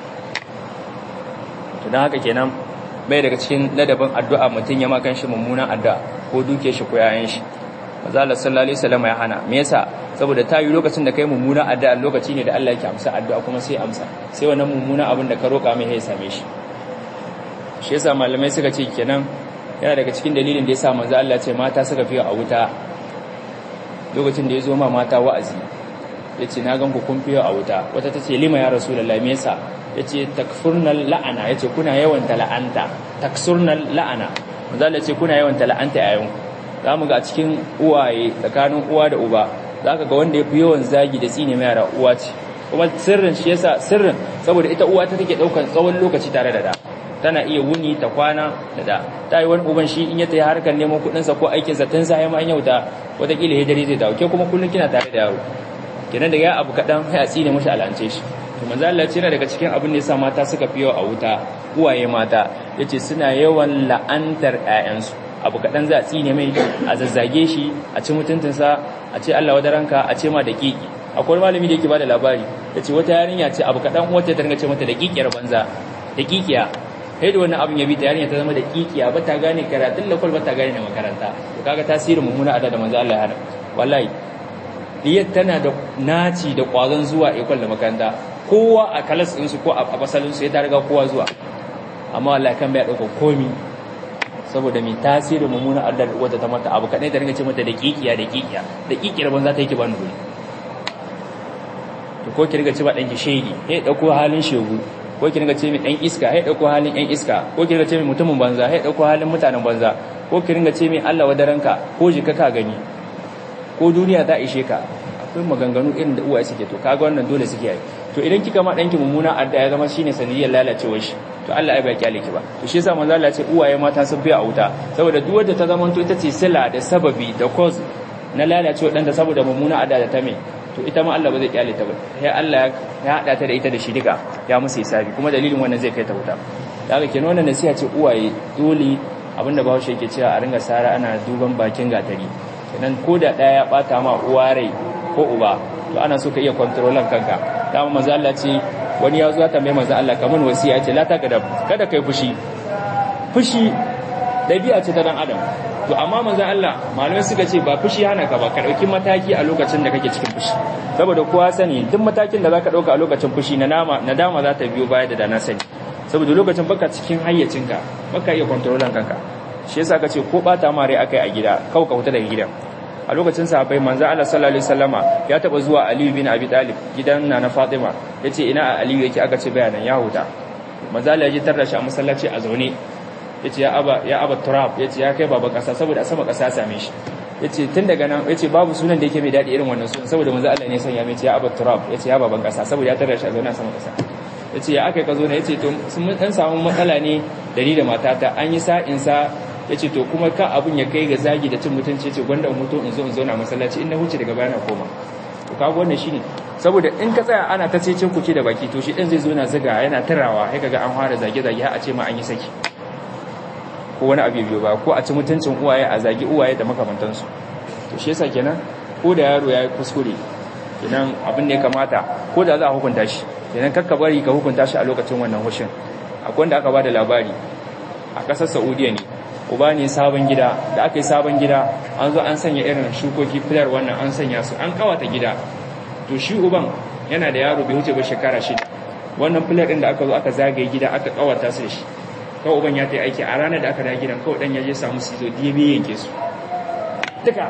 to dan haka kenan bai daga cikin ladabin addu'a mutun ya makan shi mummunan addu'a ko duke shi ko yayan shi manzo Allah sallallahu alaihi wasallam ya hana me yasa saboda ta yi lokacin da kai mummuna addu'a lokaci ne da Allah yake amsa addu'a kuma sai amsa sai wannan mummuna abin da ka roƙa mai ya same shi shi yasa malamai suka ce kenan yana daga cikin dalilin da yasa manzo Allah ce mata suka fiye a wuta lokacin da ya zo ma mata wa'azi yace na gan ku kun fiye a wuta wata tace lima ya rasulullahi me yasa yace takfurnal la'ana yace kuna yawan la'anta taksurnal la'ana manzo Allah ce kuna yawan la'anta a yanku zamu ga a cikin uwaye tsakanin uwa da uba zaka ga wanda yafi yawan zagi da tsine mai yara uwa ce kuma sirrin shi yasa sirrin saboda ita uwa ta take daukan tsawon lokaci tare da da tana iya wuni ta kwana da da ta yi wani uban shi in ya tayi harkar neman kuɗinsa ko aikinsa tun sa ya ma an yauta wataƙila ya dare zai dawo ke kuma kullum kina tare da yaro kenan daga ya abu kaɗan sai a tsine mashi al'ance shi to manzo Allah ce daga cikin abin da yasa mata suka fi yawa a wuta uwaye mata yace suna yawan la'antar ƴaƴansu abu kaɗan za a tsine mai a zazzage shi a ci mutuntunsa a ce Allah wadaranka a ce ma da kiki akwai malami da yake bada labari yace wata yarinya ce abu kaɗan wata ta ringa ce mata da kikiyar banza da kikiya sai da wannan abin ya bi ta yarinya ta zama da kikiya ba ta gane karatun lakwal ba ta gane na makaranta to kaga tasirin mummuna ada da manzo Allah ya hana wallahi diyar tana da naci da kwazon zuwa ikwal da makaranta kowa a kalas din su ko a fasalin su ya ta riga kowa zuwa amma wallahi kan bai dauka komi saboda mai tasirin mummuna ada wata ta mata abu kadai ta ringa ce mata da kikiya da kikiya da kikiyar banza ta yake ba ni to ko ki riga ce ba danki shege eh dauko halin shegu ko ki ringa ce mai dan iska hai dauko halin yan iska ko ki ringa ce mai mutumin banza hai dauko halin mutanen banza ko ki ringa ce mai Allah wadaranka ko jika ka gani ko duniya ta ishe ka akwai maganganu irin da uwaye suke to kaga wannan dole suke yi to idan kika ma danki mummuna adda ya zama shine sanadiyar lalacewar shi to Allah ai ba kyale ki ba to shi yasa manzo Allah ya ce uwaye mata sun fi a wuta saboda duk wanda ta zama to ita ce sila da sababi da cause na lalacewar dan da saboda mummuna adda da ta mai to ita ma Allah ba zai kyale ta ba sai Allah ya hada ta da ita da shi duka ya musu hisabi kuma dalilin wannan zai kai ta wuta daga kenan wannan nasiha ce uwaye dole abinda Bahaushe yake cewa a ringa sara ana duban bakin gatari kenan ko da daya ya bata ma uwa rai ko uba to ana so ka iya kontrolan kanka dama manzo Allah ce wani ya zo ya tambaye manzo Allah kaman wasiya ce la ta gadab kada kai fushi fushi dabi'a ce ta dan adam to amma manzo Allah malamai suka ce ba fushi hana ka ba ka dauki mataki a lokacin da kake cikin fushi saboda kowa sani duk matakin da zaka dauka a lokacin fushi na nama nadama za ta biyo baya da dana sani saboda lokacin baka cikin hayyacinka baka iya kontrolan kanka shi yasa ka ce ko bata ma rai akai a gida kau ka huta daga gidan a lokacin sahabbai manzo Allah sallallahu alaihi wasallama ya taba zuwa Ali bin Abi Talib gidan Nana Fatima yace ina Ali yake aka ce bayanan ya huta manzo Allah ya ji tarra shi a masallaci a zaune yace ya aba ya aba turab yace ya kai baba kasa saboda a sama kasa same shi yace tun daga nan yace babu sunan da yake mai dadi irin wannan sunan saboda manzo Allah ne ya sanya mai yace ya aba turab yace ya baban kasa saboda ya tarra shi a zaune a sama kasa yace ya akai ka zo ne yace to sun dan samu matsala ne da ni da matata an yi sa'in sa yace to kuma ka abun ya kai ga zagi da cin mutunci yace gwanda mutu in zo in zauna masallaci in na huce daga baya na koma to kaga wannan shine saboda in ka tsaya ana ta cece kuce da baki to shi din zai zo na zaga yana tarawa sai kaga an fara zage zage har a ce ma an yi saki ko wani abu biyo ba ko a ci mutuncin uwaye a zagi uwaye da makamantansu to shi yasa kenan ko da yaro ya yi kuskure kenan abin da ya kamata ko da za a hukunta shi kenan kakka bari ka hukunta shi a lokacin wannan hushin akwai wanda aka ba da labari a ƙasar saudiya ne uba ne sabon gida da aka yi sabon gida an zo an sanya irin shukoki filar wannan an sanya su an kawata gida to shi uban yana da yaro bai wuce ba shekara shida wannan filar din da aka zo aka zagaye gida aka kawata su da shi kawai uban ya ta aiki a ranar da aka da gidan kawai dan ya je samu su zo diye yanke su duka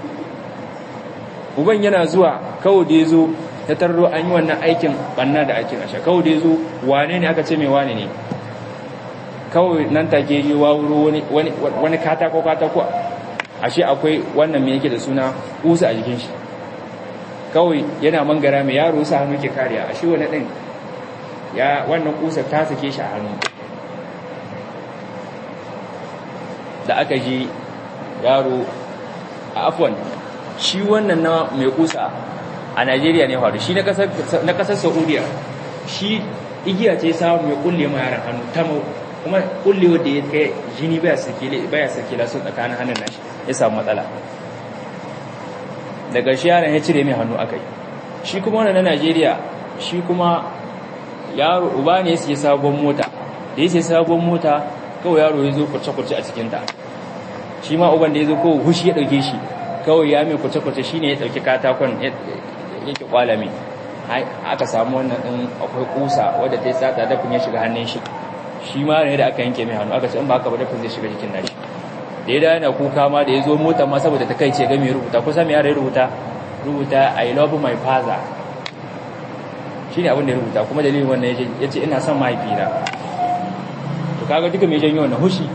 uban yana zuwa kawai da ya zo ta tarro an yi wannan aikin banna da aikin asha kawai da ya zo wane ne aka ce mai wane ne kawai nan take yi wawuro wani katako katako ashe akwai wannan mai yake da suna kusa a jikin shi kawai yana mangara mai yaro sa hannu ke kariya ashe wani ɗin ya wannan kusa ta sake shi a hannu da aka ji yaro a afwan shi wannan na mai kusa a Najeriya ne faru shi na kasar Saudiya shi igiya ce samu mai kulle ma yaran hannu tamo kuma kulle wanda ya kai jini baya sakile baya sakila su tsakanin hannun nashi ya samu matsala daga shi yaron ya cire mai hannu akai shi kuma wannan na Najeriya shi kuma yaro uba ne ya sabon mota da ya sabon mota kawai yaro ya zo kurce-kurce a cikinta shi ma uban da ya zo kawai hushi ya ɗauke shi kawai ya mai kurce-kurce shi ne ya ɗauki katakon yake kwalami aka samu wannan ɗin akwai kusa wadda ta yi sata dafin ya shiga hannun shi shi ma ne da aka yanke mai hannu aka ce in ba haka ba dafin zai shiga jikin nashi da ya dawo yana kuka ma da ya zo mota ma saboda ta kai ce ga mai rubuta kusa mai yara ya rubuta rubuta i love my father shi ne abin da ya rubuta kuma dalilin wannan ya ce ina son mahaifina to kaga duka mai janyo wannan hushi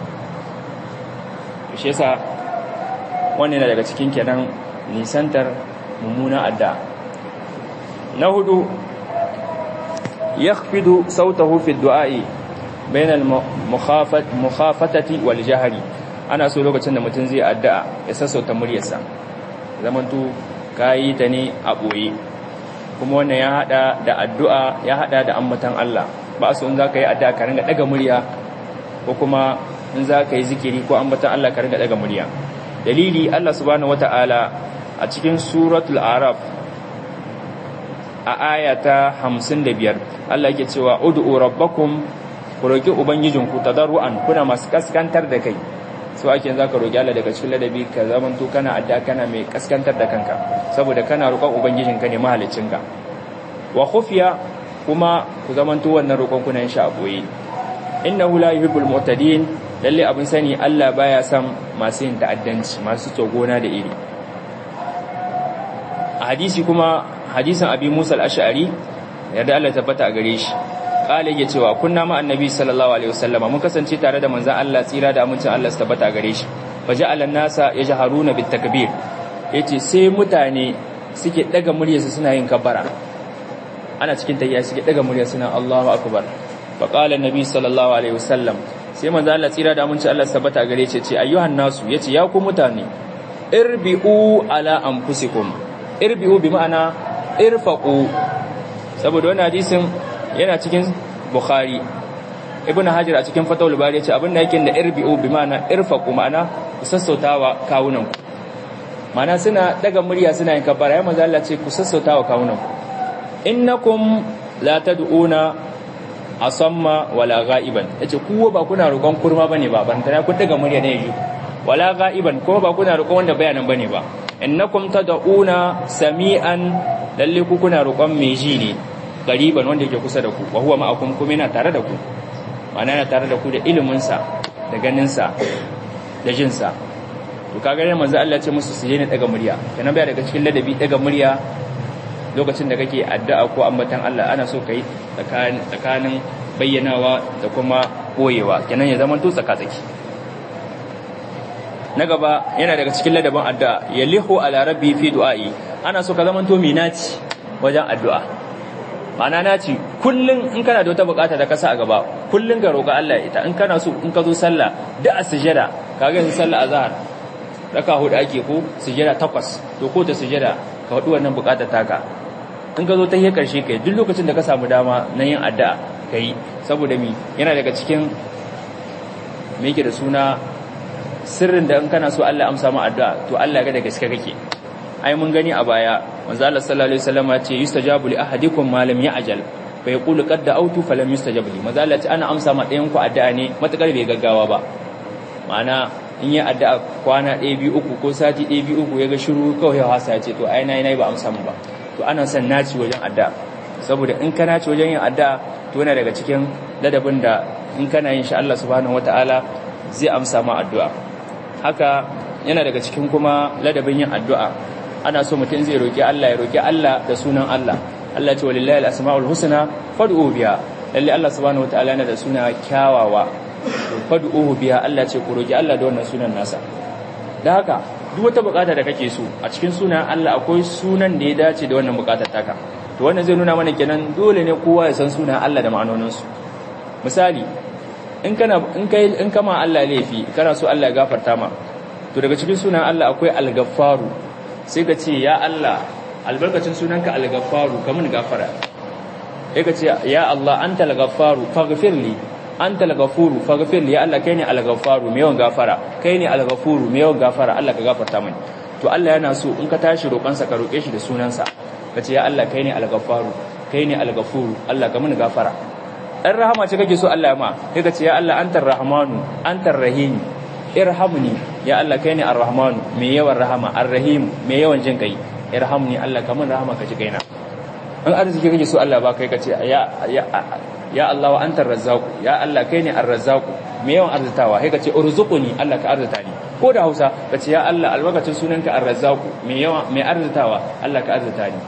shi yasa wannan yana daga cikin kenan nisantar mummunan adda na hudu yakhfidu sautahu fi du'a'i bain al-mukhafatati wal jahri ana so lokacin da mutum zai addu'a ya sassauta muryarsa zamantu kayi ta ne a boye kuma wannan ya hada da addu'a ya hada da ambatan Allah ba so in zaka yi addu'a ka ringa daga murya ko kuma in zaka yi zikiri ko ambatan Allah ka ringa daga murya dalili Allah subhanahu wataala a cikin suratul araf a ayata 55 Allah yake cewa ud'u rabbakum ku roki ubangijinku tadarruan kuna masu kaskantar da kai so ake zaka roki Allah daga cikin ladabi ka zamanto kana adda kana mai kaskantar da kanka saboda kana roƙon ubangijinka ne mahaliccinka wa khufiya kuma ku zamanto wannan roƙon kuna yin shi a boye innahu la yuhibbul mu'tadin lalle abin sani Allah baya son masu yin ta'addanci masu tsogona da iri a hadisi kuma hadisin abi Musa al-Ash'ari yadda Allah tabbata a gare shi kale yake cewa kunna ma annabi sallallahu alaihi wasallama mun kasance tare da manzon Allah tsira da amincin Allah su tabbata a gare shi faja'ala nasa yajharuna bit takbir yace sai mutane suke daga muryarsu suna yin kabbara ana cikin tayya suke daga murya suna Allahu akbar fa qala annabi sallallahu alaihi wasallam sai manzo Allah tsira da aminci Allah tabbata gare ce ce ayyuhan nasu yace ya ku mutane irbi'u ala anfusikum irbi'u bi ma'ana irfaqu saboda wannan hadisin yana cikin bukhari ibn hajar a cikin fatawul bari yace abin da yake da irbi'u bi ma'ana irfaqu ma'ana ku sassautawa kawunan ku ma'ana suna daga murya suna yin kabbara ya manzo Allah ce ku sassautawa kawunan ku innakum la tad'una asamma wala ghaiban yace kuwa ba kuna roƙon kurma bane ba ban tana kun daga murya ne yi wala ghaiban kuma ba kuna roƙon wanda bayanan bane ba innakum tad'una sami'an lalle ku kuna roƙon mai ji ne gariban wanda yake kusa da ku wa huwa ma'akum kuma yana tare da ku ma'ana yana tare da ku da ilimin sa da ganin sa da jin sa to kaga ne manzo Allah ya ce musu su je ne daga murya kana baya daga cikin ladabi daga murya lokacin da kake addu'a ko ambatan Allah ana so kai tsakanin bayyanawa da kuma koyewa kenan ya zama to tsaka-tsaki na gaba yana daga cikin ladabin addu'a yalihu ala rabbi fi du'a'i ana so ka zama to minaci wajen addu'a ma'ana naci kullun in kana da wata bukata da kasa a gaba kullun ka roƙa Allah ita in kana so in ka zo sallah da a sujada kaga yanzu sallah azhar raka hudu ake ko sujada takwas to ko ta sujada ka faɗi wannan bukatar taka in ka zo ta yi karshe kai duk lokacin da ka samu dama na yin addu'a kai saboda mi yana daga cikin me yake da suna sirrin da in kana so Allah amsa ma addu'a to Allah ga da gaske kake ai mun gani a baya manzo Allah sallallahu alaihi wasallam ya ce yustajabu li ahadikum ma lam ya'jal fa yaqulu qad da'awtu fa lam yustajab li manzo Allah ya ce ana amsa ma ɗayan ku addu'a ne matakar bai gaggawa ba ma'ana in yi addu'a kwana ɗaya biyu uku ko sati ɗaya biyu uku ya ga shiru kawai ya hasa ya ce to ai nayi nayi ba amsa mu ba to ana son naci wajen addu'a saboda in ka naci wajen yin addu'a to yana daga cikin ladabin da in kana yin shi Allah subhanahu wataala zai amsa ma addu'a haka yana daga cikin kuma ladabin yin addu'a ana so mutum zai roki Allah ya roki Allah da sunan Allah Allah ce walillahi al-asmaul husna fad'u biha lalle Allah subhanahu wataala yana da suna kyawawa fad'uhu biha Allah ce ku roki Allah da wannan sunan nasa da haka duk wata bukata da kake so a cikin sunan Allah akwai sunan da ya dace da wannan bukatar taka to wannan zai nuna mana kenan dole ne kowa ya san sunan Allah da ma'anonin su misali in kana in kai in kama Allah laifi kana so Allah ya gafarta ma to daga cikin sunan Allah akwai al-ghaffaru sai ka ce ya Allah albarkacin sunanka al-ghaffaru kamun gafara sai ka ce ya Allah anta al-ghaffaru faghfir li anta al-ghafuru faghfir li ya Allah kai ne al-ghaffaru mai yawan gafara kai ne al-ghafuru mai yawan gafara Allah ka gafarta mani to Allah yana so in ka tashi roƙon sa ka roƙe shi da sunansa ka ce ya Allah kai ne al-ghaffaru kai ne al-ghafuru Allah ka mini gafara dan rahama ce kake so Allah ya ma sai ka ce ya Allah antar rahmanu antar rahim irhamni ya Allah kai ne ar-rahmanu mai yawan rahama ar-rahim mai yawan jin kai irhamni Allah ka min rahama ka ji kaina in arziki kake so Allah ba kai ka ce ya ya ya Allah wa antar razzaqu ya Allah kai ne ar-razzaqu me yawan arzitawa sai ka ce urzuquni Allah ka arzita ni ko da Hausa ka ce ya Allah albarkacin sunanka ar-razzaqu me yawan me arzitawa Allah ka arzita ni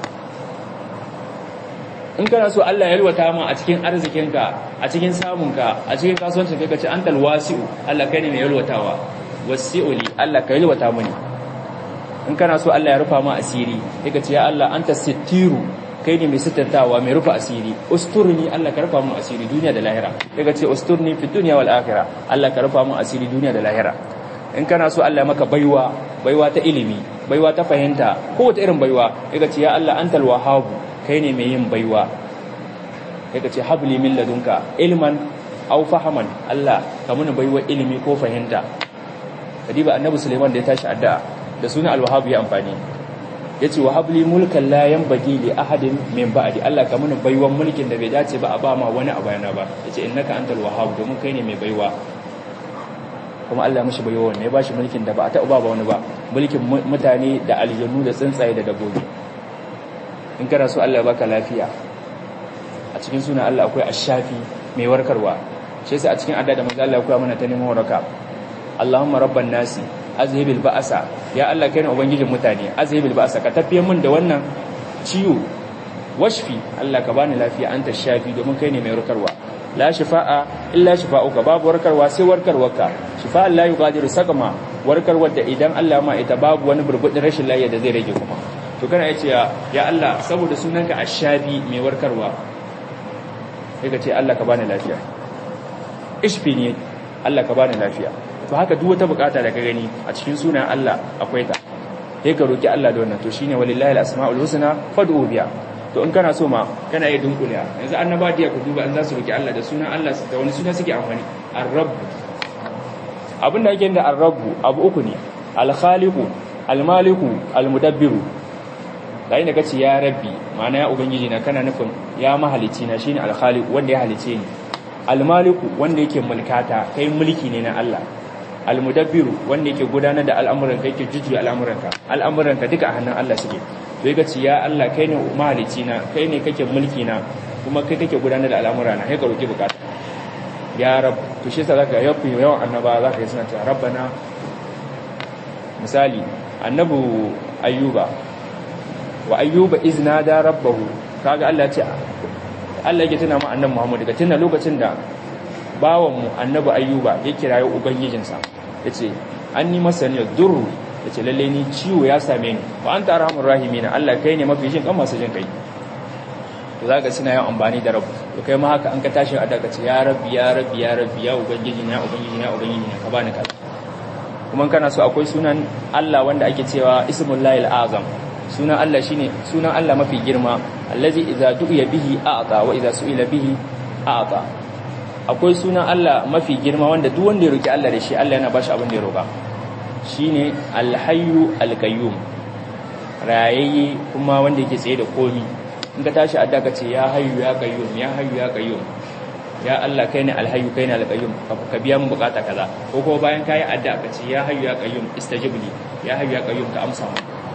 in kana so Allah ya yalwata ma a cikin arzikinka a cikin samunka a cikin kasuwancin kai ka ce antal wasi'u Allah kai ne mai yalwatawa wasi'uli Allah ka yalwata mani in kana so Allah ya rufa ma asiri sai ka ce ya Allah anta sittiru kai ne mai sitantawa mai rufa asiri usturni Allah ka rufa mu asiri duniya da lahira daga ce usturni fi dunya wal akhirah Allah ka rufa mu asiri duniya da lahira in kana so Allah maka baiwa baiwa ta ilimi baiwa ta fahimta ko wata irin baiwa daga ce ya Allah antal wahhab kai ne mai yin baiwa daga ce habli min ladunka ilman aw fahaman Allah ka muni baiwa ilimi ko fahimta kadiba annabi Sulaiman da ya tashi addu'a da sunan al-wahhab ya amfani yace wa habli mulkan la yanbaghi li ahadin min ba'di Allah ka mun baiwan mulkin da bai dace ba a ba ma wani a bayana ba yace innaka antal wahhab domin kai ne mai baiwa kuma Allah mishi baiwa ne ya bashi mulkin da ba a taɓa ba wani ba mulkin mutane da aljannu da tsuntsaye da dabbobi in kana so Allah ya baka lafiya a cikin sunan Allah akwai ashafi mai warkarwa shi yasa a cikin adda da manzo Allah ya koya mana ta neman waraka Allahumma rabban nasi azhibil ba'asa ya Allah kai ne ubangijin mutane azhibil ba'asa ka tafiye min da wannan ciwo washfi Allah ka bani lafiya anta shafi domin kai ne mai warkarwa la shifa'a illa shifa'uka babu warkarwa sai warkarwarka shifa'a la yughadiru saqama warkarwar da idan Allah ma ita babu wani burbudin rashin lafiya da zai rage kuma to kana yace ya Allah saboda sunanka ashafi mai warkarwa sai ka ce Allah ka bani lafiya ishfi ne Allah ka bani lafiya to haka duk wata bukata da ka gani a cikin sunan Allah akwai ta sai ka roki Allah da wannan to shine walillahi al-asmaul husna fad'u biha to in kana so ma kana yi dunkule yanzu annaba da ku duba an za su roki Allah da sunan Allah da wani suna suke amfani ar-rabb abinda yake da ar-rabb abu uku ne al-khaliqu al-maliku al-mudabbiru dai da kace ya rabbi ma'ana ya ubangiji na kana nufin ya mahalici na shine al-khaliq wanda ya halice ni al-maliku wanda yake mulkata kai mulki ne na Allah almudabbiru wanda yake gudanar da al'amuranka yake jujjuya al'amuranka al'amuranka duka a hannun Allah suke to yake ce ya Allah kai ne mahalici na kai ne kake mulki na kuma kai kake gudanar da al'amura na sai ka roki bukata ya rab to shi yasa zaka yafi yawan annaba zaka yi suna cewa rabbana misali annabu ayyuba wa ayyuba izna da rabbahu kaga Allah ya ce Allah yake tuna mu annabi Muhammad daga tuna lokacin da bawanmu annabi ayyuba ya kirayo ubangijinsa ya ce an ni masa ne duru ya ce lalle ni ciwo ya same ni ba an tara hamun rahimina Allah kai ne mafi jin kan masu jin kai to za ka suna yin amfani da rabu to kai ma haka an ka tashi a daga ce ya rabbi ya rabbi ya rabbi ya ubangiji ya ubangiji ya ubangiji ka bani kaza kuma kana so akwai sunan Allah wanda ake cewa ismullahi azam sunan Allah shine sunan Allah mafi girma allazi idza du'iya bihi a'ta wa idza su'ila bihi a'ta akwai sunan Allah mafi girma wanda duk wanda ya roki Allah da shi Allah yana bashi abin da ya roka shine alhayyu alqayyum rayayye kuma wanda yake tsaye da komi in ka tashi adda ka ce ya hayyu ya qayyum ya hayyu ya qayyum ya Allah kai ne alhayyu kai ne alqayyum ka biya mun bukata kaza ko ko bayan kai adda ka ce ya hayyu ya qayyum istajib li ya hayyu ya qayyum ka amsa mu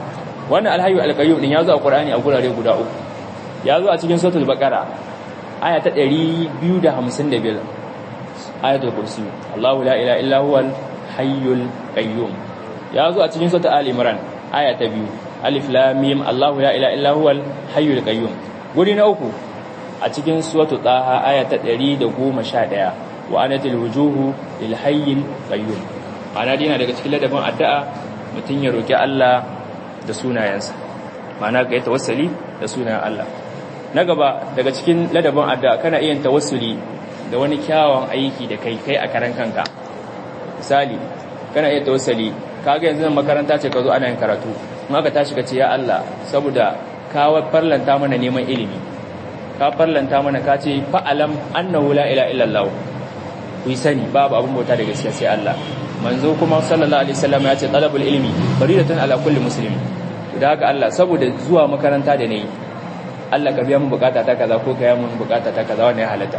wannan alhayyu alqayyum din yazo a qur'ani a gurare guda uku yazo a cikin suratul baqara aya ta 255 ayatul kursi Allahu la ilaha illa huwal hayyul qayyum yazo a cikin suratul ali imran aya ta 2 alif lam mim Allahu la ilaha illa huwal hayyul qayyum guri na uku a cikin suratul taha aya ta 111 wa anatil wujuhu lil hayyil qayyum ana dina daga cikin ladabin addu'a mutun ya roki Allah da sunayensa ma'ana ga tawassuli da sunayen Allah na gaba daga cikin ladabin addu'a kana iya tawassuli da wani kyawun aiki da kai kai a karan kanka misali kana iya tawassuli kaga yanzu makaranta ce ka zo ana yin karatu in aka tashi ka ce ya Allah saboda ka farlanta mana neman ilimi ka farlanta mana ka ce fa'alam annahu la ilaha illallah ku yi sani babu abin bauta da gaskiya sai Allah manzo kuma sallallahu alaihi wasallam ya ce talabul ilmi faridatun ala kulli muslimin da haka Allah saboda zuwa makaranta da nayi Allah ka biya mun bukata ta kaza ko ka yi mun bukata ta kaza wannan ya halatta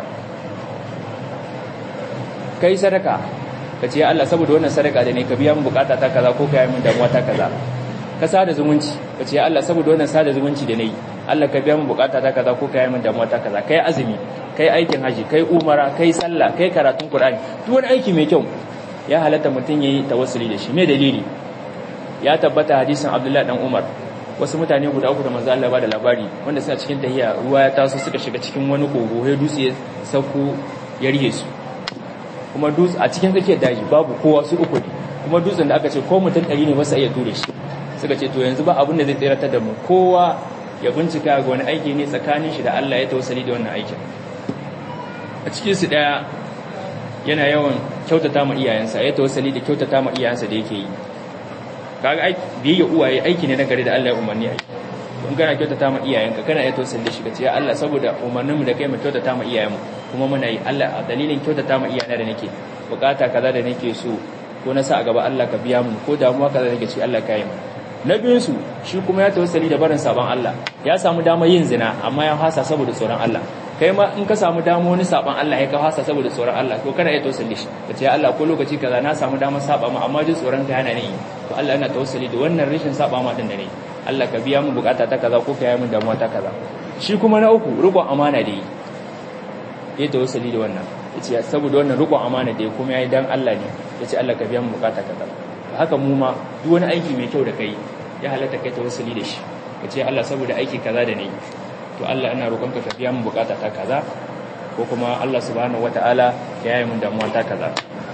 kai sadaka ka ce ya Allah saboda wannan sadaka da ne ka biya mun bukata ta kaza ko ka yi mun damuwa ta kaza ka sada zumunci ka ce ya Allah saboda wannan sada zumunci da nayi Allah ka biya mun bukata ta kaza ko ka yi mun damuwa ta kaza kai azumi kai aikin haji kai umara kai sallah kai karatun qur'ani duk wani aiki mai kyau ya halatta mutun yayi tawassuli da shi me dalili ya tabbata hadisin Abdullah dan Umar wasu mutane guda uku da manzo Allah ba da labari wanda suna cikin tahiya ruwa ya taso suka shiga cikin wani kogo sai dutse ya sauko ya rihe su kuma dutse a cikin tsakiyar daji babu kowa su uku ne kuma dutsen da aka ce ko mutum ɗari ne ba su iya ture shi suka ce to yanzu ba abin da zai tsiratar da mu kowa ya bincika ga wani aiki ne tsakanin shi da Allah ya tawassali da wannan aikin a cikin su daya yana yawan kyautata ma iyayensa ya tawassali da kyautata ma iyayensa da yake yi kaga aiki biyayya uwaye aiki ne na gari da Allah ya umarni ai in kana kyautata ma iyayenka kana ya tawassali da shi kace ya Allah saboda umarninmu da kai mu kyautata ma iyayenmu kuma muna yi Allah a dalilin kyautata ma iyayena da nake bukata kaza da nake so ko na sa a gaba Allah ka biya mu ko damuwa kaza nake ci Allah ka yi mu na biyun su shi kuma ya tawassali da barin sabon Allah ya samu damar yin zina amma ya hasa saboda tsoron Allah kai ma in ka samu damar wani sabon Allah ya ka hasa saboda tsoron Allah to kana iya tawassali shi kace ya Allah ko lokaci kaza na samu damar saba ma amma jin tsoron ka yana ne to Allah yana tawassali da wannan rashin saba ma din da ne Allah ka biya mu bukata ta kaza ko ka yi min damuwa ta kaza shi kuma na uku rubon amana da yi ya tawassali da wannan yace saboda wannan rubon amana da kuma yayi dan Allah ne yace Allah ka biya mu bukata kaza haka mu ma duk wani aiki mai kyau da kai ya halatta kai tawassuli da shi kace Allah saboda aiki kaza da nayi to Allah ina roƙonka ka biya mu bukata ta kaza ko kuma Allah subhanahu wataala ya yi mun damuwa ta kaza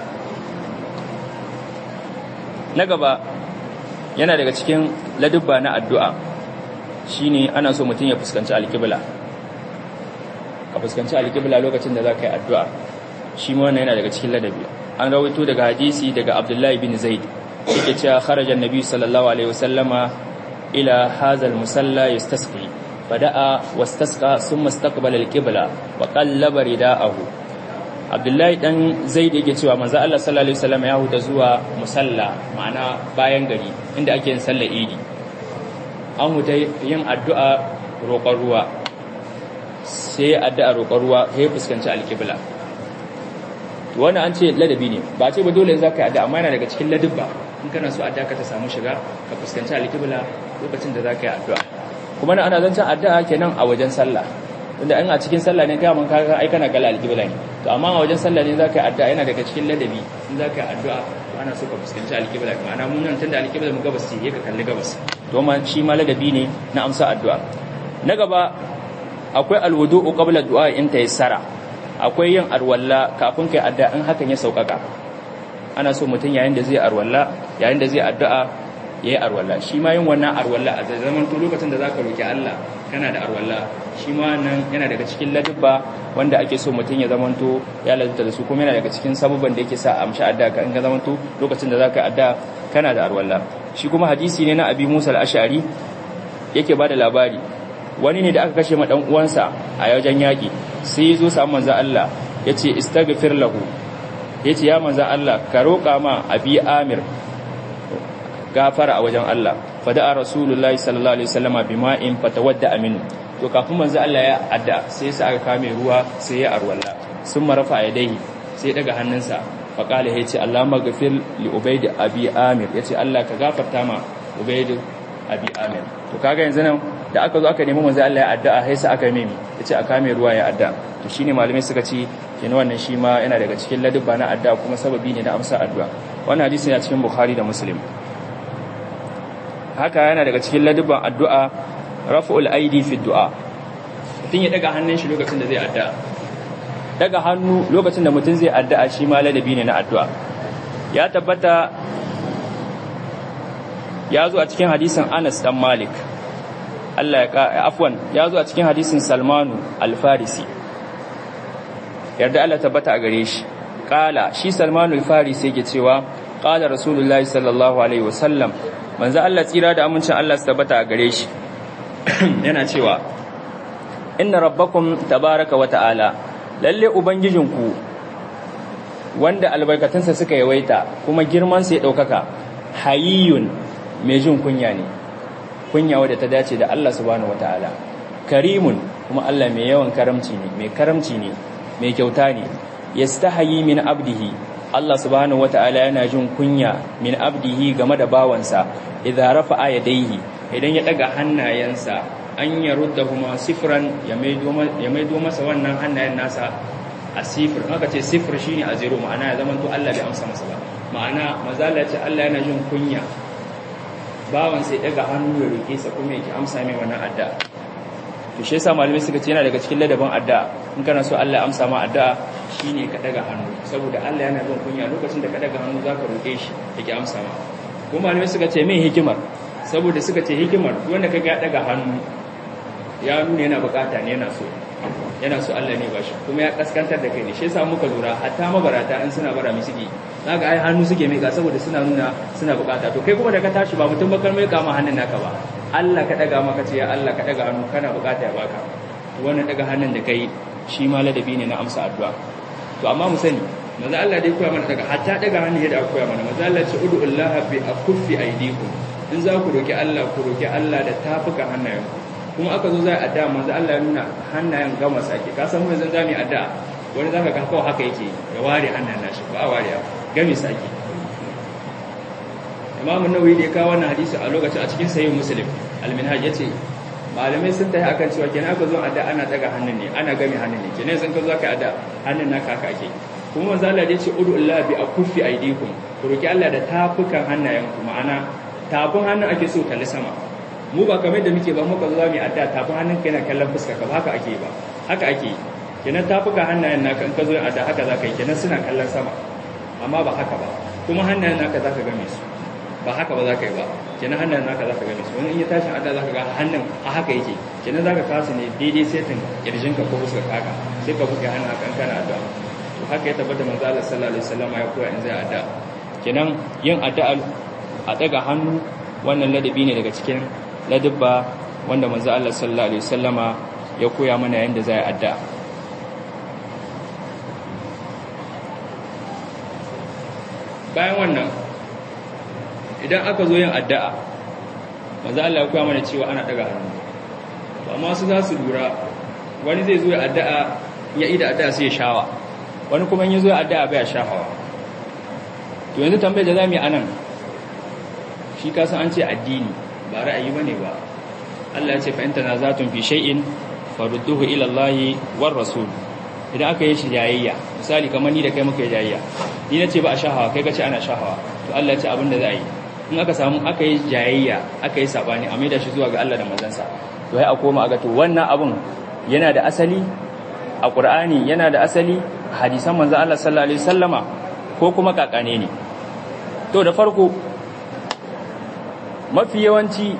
na gaba yana daga cikin ladubba na addu'a shine ana so mutum ya fuskanci alƙibla ka fuskanci alƙibla lokacin da za ka yi addu'a shi ma wannan yana daga cikin ladabi an rawaito daga hadisi daga abdullahi bin zaid yake cewa kharajan nabi sallallahu alaihi wasallama ila hazal musalla yastasqi fada'a wastasqa thumma istaqbala alqibla wa qallaba rida'ahu abdullahi dan zaid yake cewa manzo Allah sallallahu alaihi wasallama ya huta zuwa musalla ma'ana bayan gari inda ake yin sallar idi an huta yin addu'a roƙon ruwa sai addu'a roƙon ruwa sai fuskanci alqibla wannan an ce ladabi ne ba ce ba dole za ka yi addu'a amma yana daga cikin ladabba in kana so addu'a ka ta samu shiga ka fuskanci alƙibla lokacin da za ka yi addu'a kuma ana zancen addu'a kenan a wajen sallah tunda in a cikin sallah ne kai mun ka ai kana kalla alƙibla ne to amma a wajen sallah ne za ka yi addu'a yana daga cikin ladabi in za ka yi addu'a to ana so ka fuskanci alƙibla ma'ana mun nan tunda alƙibla mu gabas ce ka kalli gabas to ma shi ma ladabi ne na amsa addu'a na gaba akwai alwudu'u qabla du'a in tayassara akwai yin arwalla kafin kai addu'a in hakan ya saukaka ana so mutum yayin da zai arwalla yayin da zai addu'a yayi arwalla shi ma yin wannan arwalla a zaman to lokacin da zaka roki Allah kana da arwalla shi ma nan yana daga cikin ladubba wanda ake so mutum ya zamanto ya lazunta da su kuma yana daga cikin sabubban da yake sa a amshi addu'a ka in ga zamanto lokacin da zaka addu'a kana da arwalla shi kuma hadisi ne na Abi Musa al-Ash'ari yake bada labari wani ne da aka kashe ma dan uwansa a wajen yaki sai ya zo samu manzan Allah ya ce istaghfir lahu ya ce ya manzan Allah ka roƙa ma abi amir gafara a wajen Allah fada'a rasulullahi sallallahu alaihi wasallama bima'in fatawadda aminu to kafin manzan Allah ya adda sai sa aka kame ruwa sai ya arwalla sun marafa yadayhi sai daga hannunsa faqala ya ce Allah maghfir li ubayd abi amir ya ce Allah ka gafarta ma ubayd abi amir to kaga yanzu nan da aka zo aka nemi manzo Allah ya addu'a sai sa aka mimi yace aka mai ruwa ya addu'a to shine malamai suka ce kenan wannan shi ma yana daga cikin ladubba na addu'a kuma sababi ne na amsa addu'a wannan hadisi yana cikin bukhari da muslim haka yana daga cikin ladubban addu'a raf'ul aidi fi du'a mutum ya daga hannun shi lokacin da zai addu'a daga hannu lokacin da mutum zai addu'a shi ma ladabi ne na addu'a ya tabbata ya zo a cikin hadisin Anas dan Malik Allah ya afwan ya zo a cikin hadisin Salmanu al-Farisi yarda Allah tabbata a gare shi kala shi Salmanu al-Farisi yake cewa qala rasulullahi sallallahu alaihi wasallam manzo Allah tsira da amincin Allah su tabbata a gare shi yana cewa inna rabbakum tabaraka wa ta'ala lalle ubangijinku wanda albarkatunsa suka yawaita kuma girman sa ya daukaka hayyun mai jin kunya ne kunya wadda ta dace da Allah subhanahu wataala karimun kuma Allah mai yawan karamci ne mai karamci ne mai kyauta ne yastahayi min abdihi Allah subhanahu wataala yana jin kunya min abdihi game da bawansa idza rafa'a yadayhi idan ya daga hannayensa an yaruddahuma sifran ya maido ya maido masa wannan hannayen nasa a sifir aka ce sifir shine a zero ma'ana ya zama to Allah bai amsa masa ba ma'ana mazala ce Allah yana jin kunya bawan sai daga hannu ya roke sa kuma yake amsa mai wannan addu'a to shi yasa malamai suka ce yana daga cikin ladabin addu'a in kana so Allah ya amsa ma addu'a shine ka daga hannu saboda Allah yana jin kunya lokacin da ka daga hannu zaka roke shi yake amsa ma kuma malamai suka ce me hikimar saboda suka ce hikimar wanda kaga ya daga hannu ya nuna yana bukata ne yana so yana so Allah ne bashi kuma ya kaskantar da kai ne shi yasa muka lura hatta mabarata in suna bara misiki zaka ai hannu suke mika saboda suna nuna suna bukata to kai kuma da ka tashi ba mutum bakar mai kama hannun naka ba Allah ka daga maka ce ya Allah ka daga hannu kana bukata ya baka wannan daga hannun da kai shi ma ladabi ne na amsa addu'a to amma mu sani maza Allah dai koya mana daga hatta daga hannun yadda aka koya mana maza Allah ce ud'ullaha bi akuffi aydikum in za ku roki Allah ku roki Allah da tafuka hannayenku kuma aka zo zai addu'a manzo Allah ya nuna hannayen gama sake ka san mun zan zami addu'a wani zaka ga kawai haka yake ya ware hannayen nashi ba a ware gami sake Imam Nawawi da ya kawo wannan hadisi a lokacin a cikin sahih Muslim al-Minhaj yace malamai sun tayi akan cewa kenan aka zo addu'a ana daga hannun ne ana gami hannun ne kenan sun ka zo ka addu'a hannun naka haka ake kuma manzo Allah ya ce ud'u Allah bi akuffi aydikum ku roki Allah da tafukan hannayenku ma'ana tafin hannun ake so kalli sama mu ba kamar da muke ba muka zo za mu yi adda tafin hannun kai na kallon fuska ka ba haka ake ba haka ake kenan tafuka hannayen naka in ka zo yin adda haka za ka yi kenan suna kallon sama amma ba haka ba kuma hannayen naka za ka game su ba haka ba za ka yi ba kenan hannayen naka za ka game su wani in ya tashi adda za ka ga hannun a haka yake kenan za ka kasu ne daidai setin kirjinka ko fuska kaka sai ka buga hannun haka kana adda to haka ya tabbata manzo Allah sallallahu alaihi wasallam ya koya in zai adda kenan yin addu'a a daga hannu wannan ladabi ne daga cikin ladubba wanda manzo Allah sallallahu alaihi wasallama ya koya mana yanda zai addu'a bayan wannan idan aka zo yin addu'a manzo Allah ya koya mana cewa ana daga hannu to amma su za su lura wani zai zo ya addu'a ya ida addu'a sai ya shawa wani kuma in ya zo ya addu'a bai shafawa to yanzu tambayar da zamu yi anan shi kasan an ce addini ba ra'ayi bane ba Allah ya ce fa in tanazatun fi shay'in farudduhu ila Allah war rasul idan aka yi shi jayayya misali kamar ni da kai muka yi jayayya ni nace ba a shahawa kai kace ana shahawa to Allah ya ce abin da za a yi in aka samu aka yi jayayya aka yi sabani a maida shi zuwa ga Allah da manzansa to sai a koma a ga to wannan abun yana da asali a Qur'ani yana da asali a hadisan manzon Allah sallallahu alaihi wasallama ko kuma kakane ne to da farko mafi yawanci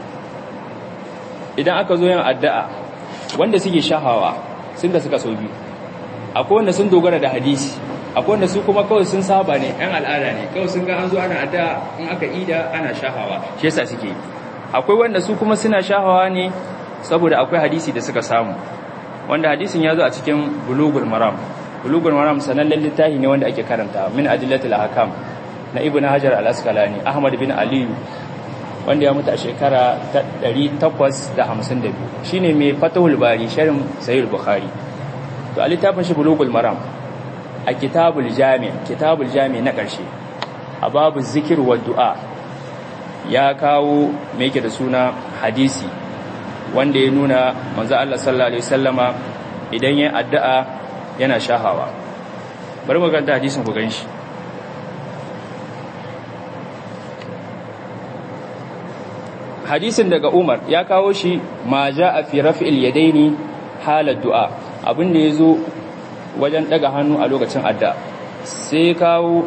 idan aka zo yin addu'a wanda suke shahawa sun da suka so biyu akwai wanda sun dogara da hadisi akwai wanda su kuma kawai sun saba ne yan al'ada ne kawai sun ga an zo ana addu'a in aka ida ana shahawa shi yasa suke akwai wanda su kuma suna shahawa ne saboda akwai hadisi da suka samu wanda hadisin ya zo a cikin bulugul maram bulugul maram sanannen littafi ne wanda ake karanta min adillatul ahkam na ibnu hajar al-asqalani ahmad bin aliyu wanda ya mutu a shekara ta 852 shine mai fatahul bari sharhin sahih bukhari to a littafin shi bulugul maram a kitabul jami kitabul jami na karshe a babu zikir wa du'a ya kawo mai yake da suna hadisi wanda ya nuna manzo Allah sallallahu alaihi wasallama idan ya addu'a yana shahawa bari mu ganta hadisin ku ganshi hadisin daga Umar ya kawo shi ma a fi raf'il yadaini halar du'a abin da yazo wajen daga hannu a lokacin addu'a sai kawo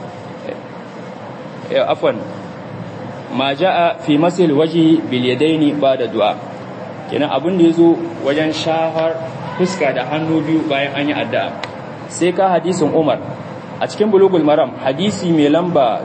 afwan ma a fi masil waji bil yadaini da du'a kenan abin da yazo wajen shahar fuska da hannu biyu bayan an yi addu'a sai ka hadisin Umar a cikin bulugul maram hadisi mai lamba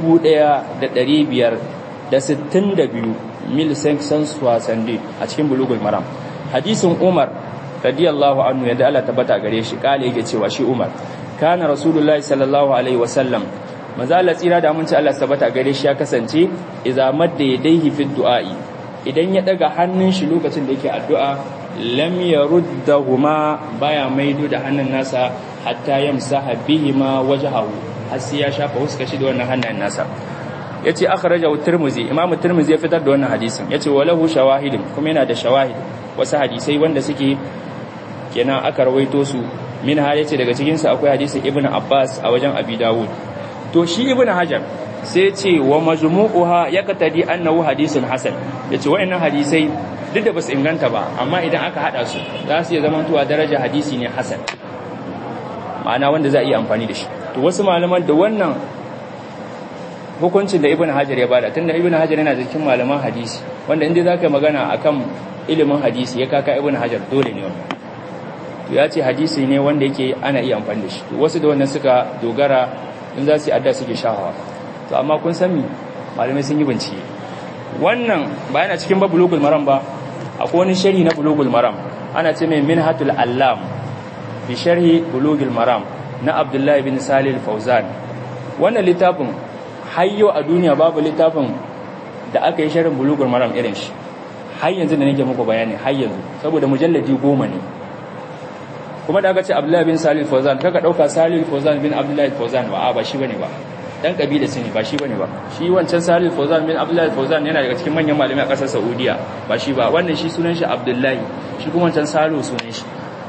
1562 mil sanction swasande a cikin bulugul maram hadisin Umar radiyallahu anhu yadda Allah tabbata gare shi kale yake cewa shi Umar kana rasulullahi sallallahu alaihi wasallam manzo Allah tsira da mun ci Allah tabbata gare shi ya kasance idza madda yadayhi fi du'a'i idan ya daga hannun shi lokacin da yake addu'a lam yaruddahuma baya maido da hannun nasa hatta yamsaha bihima wajhahu har sai ya shafa huska shi da wannan hannun nasa yace akhrajahu tirmizi imam tirmizi ya fitar da wannan hadisin yace walahu shawahidin kuma yana da shawahid wasu hadisai wanda suke kenan aka rawaito su min har yace daga cikin su akwai hadisin ibnu abbas a wajen abi dawud to shi ibnu hajar sai ce wa majmu'uha yaqtadi annahu hadisun hasan yace wayannan hadisai duk da basu inganta ba amma idan aka hada su za su iya zamantowa daraja hadisi ne hasan ma'ana wanda za a iya amfani da shi to wasu malaman da wannan hukuncin da ibn hajar ya bada tunda ibn hajar yana cikin malaman hadisi wanda inda zaka magana akan ilimin hadisi ya kaka ibn hajar dole ne wannan to ya ce hadisi ne wanda yake ana iya amfani da shi to wasu da wannan suka dogara in za su yi adda suke shahawa to amma kun san mi malamai sun yi bincike wannan ba yana cikin ba bulugul maram ba akwai wani sharhi na bulugul maram ana ce mai minhatul allam bi sharhi bulugul maram na abdullahi bin salih fauzan wannan littafin hayyo a duniya babu littafin da aka yi sharhin bulugul maram irin shi har yanzu da nake muku bayani har yanzu saboda mujalladi goma ne kuma da aka ce abdullahi bin salih fauzan kaka dauka salih fauzan bin abdullahi fauzan ba a ba shi bane ba dan kabila ne ba shi bane ba shi wancan salih fauzan bin abdullahi fauzan yana daga cikin manyan malamai a kasar saudiya ba shi ba wannan shi sunan shi abdullahi shi kuma wancan salo sunan shi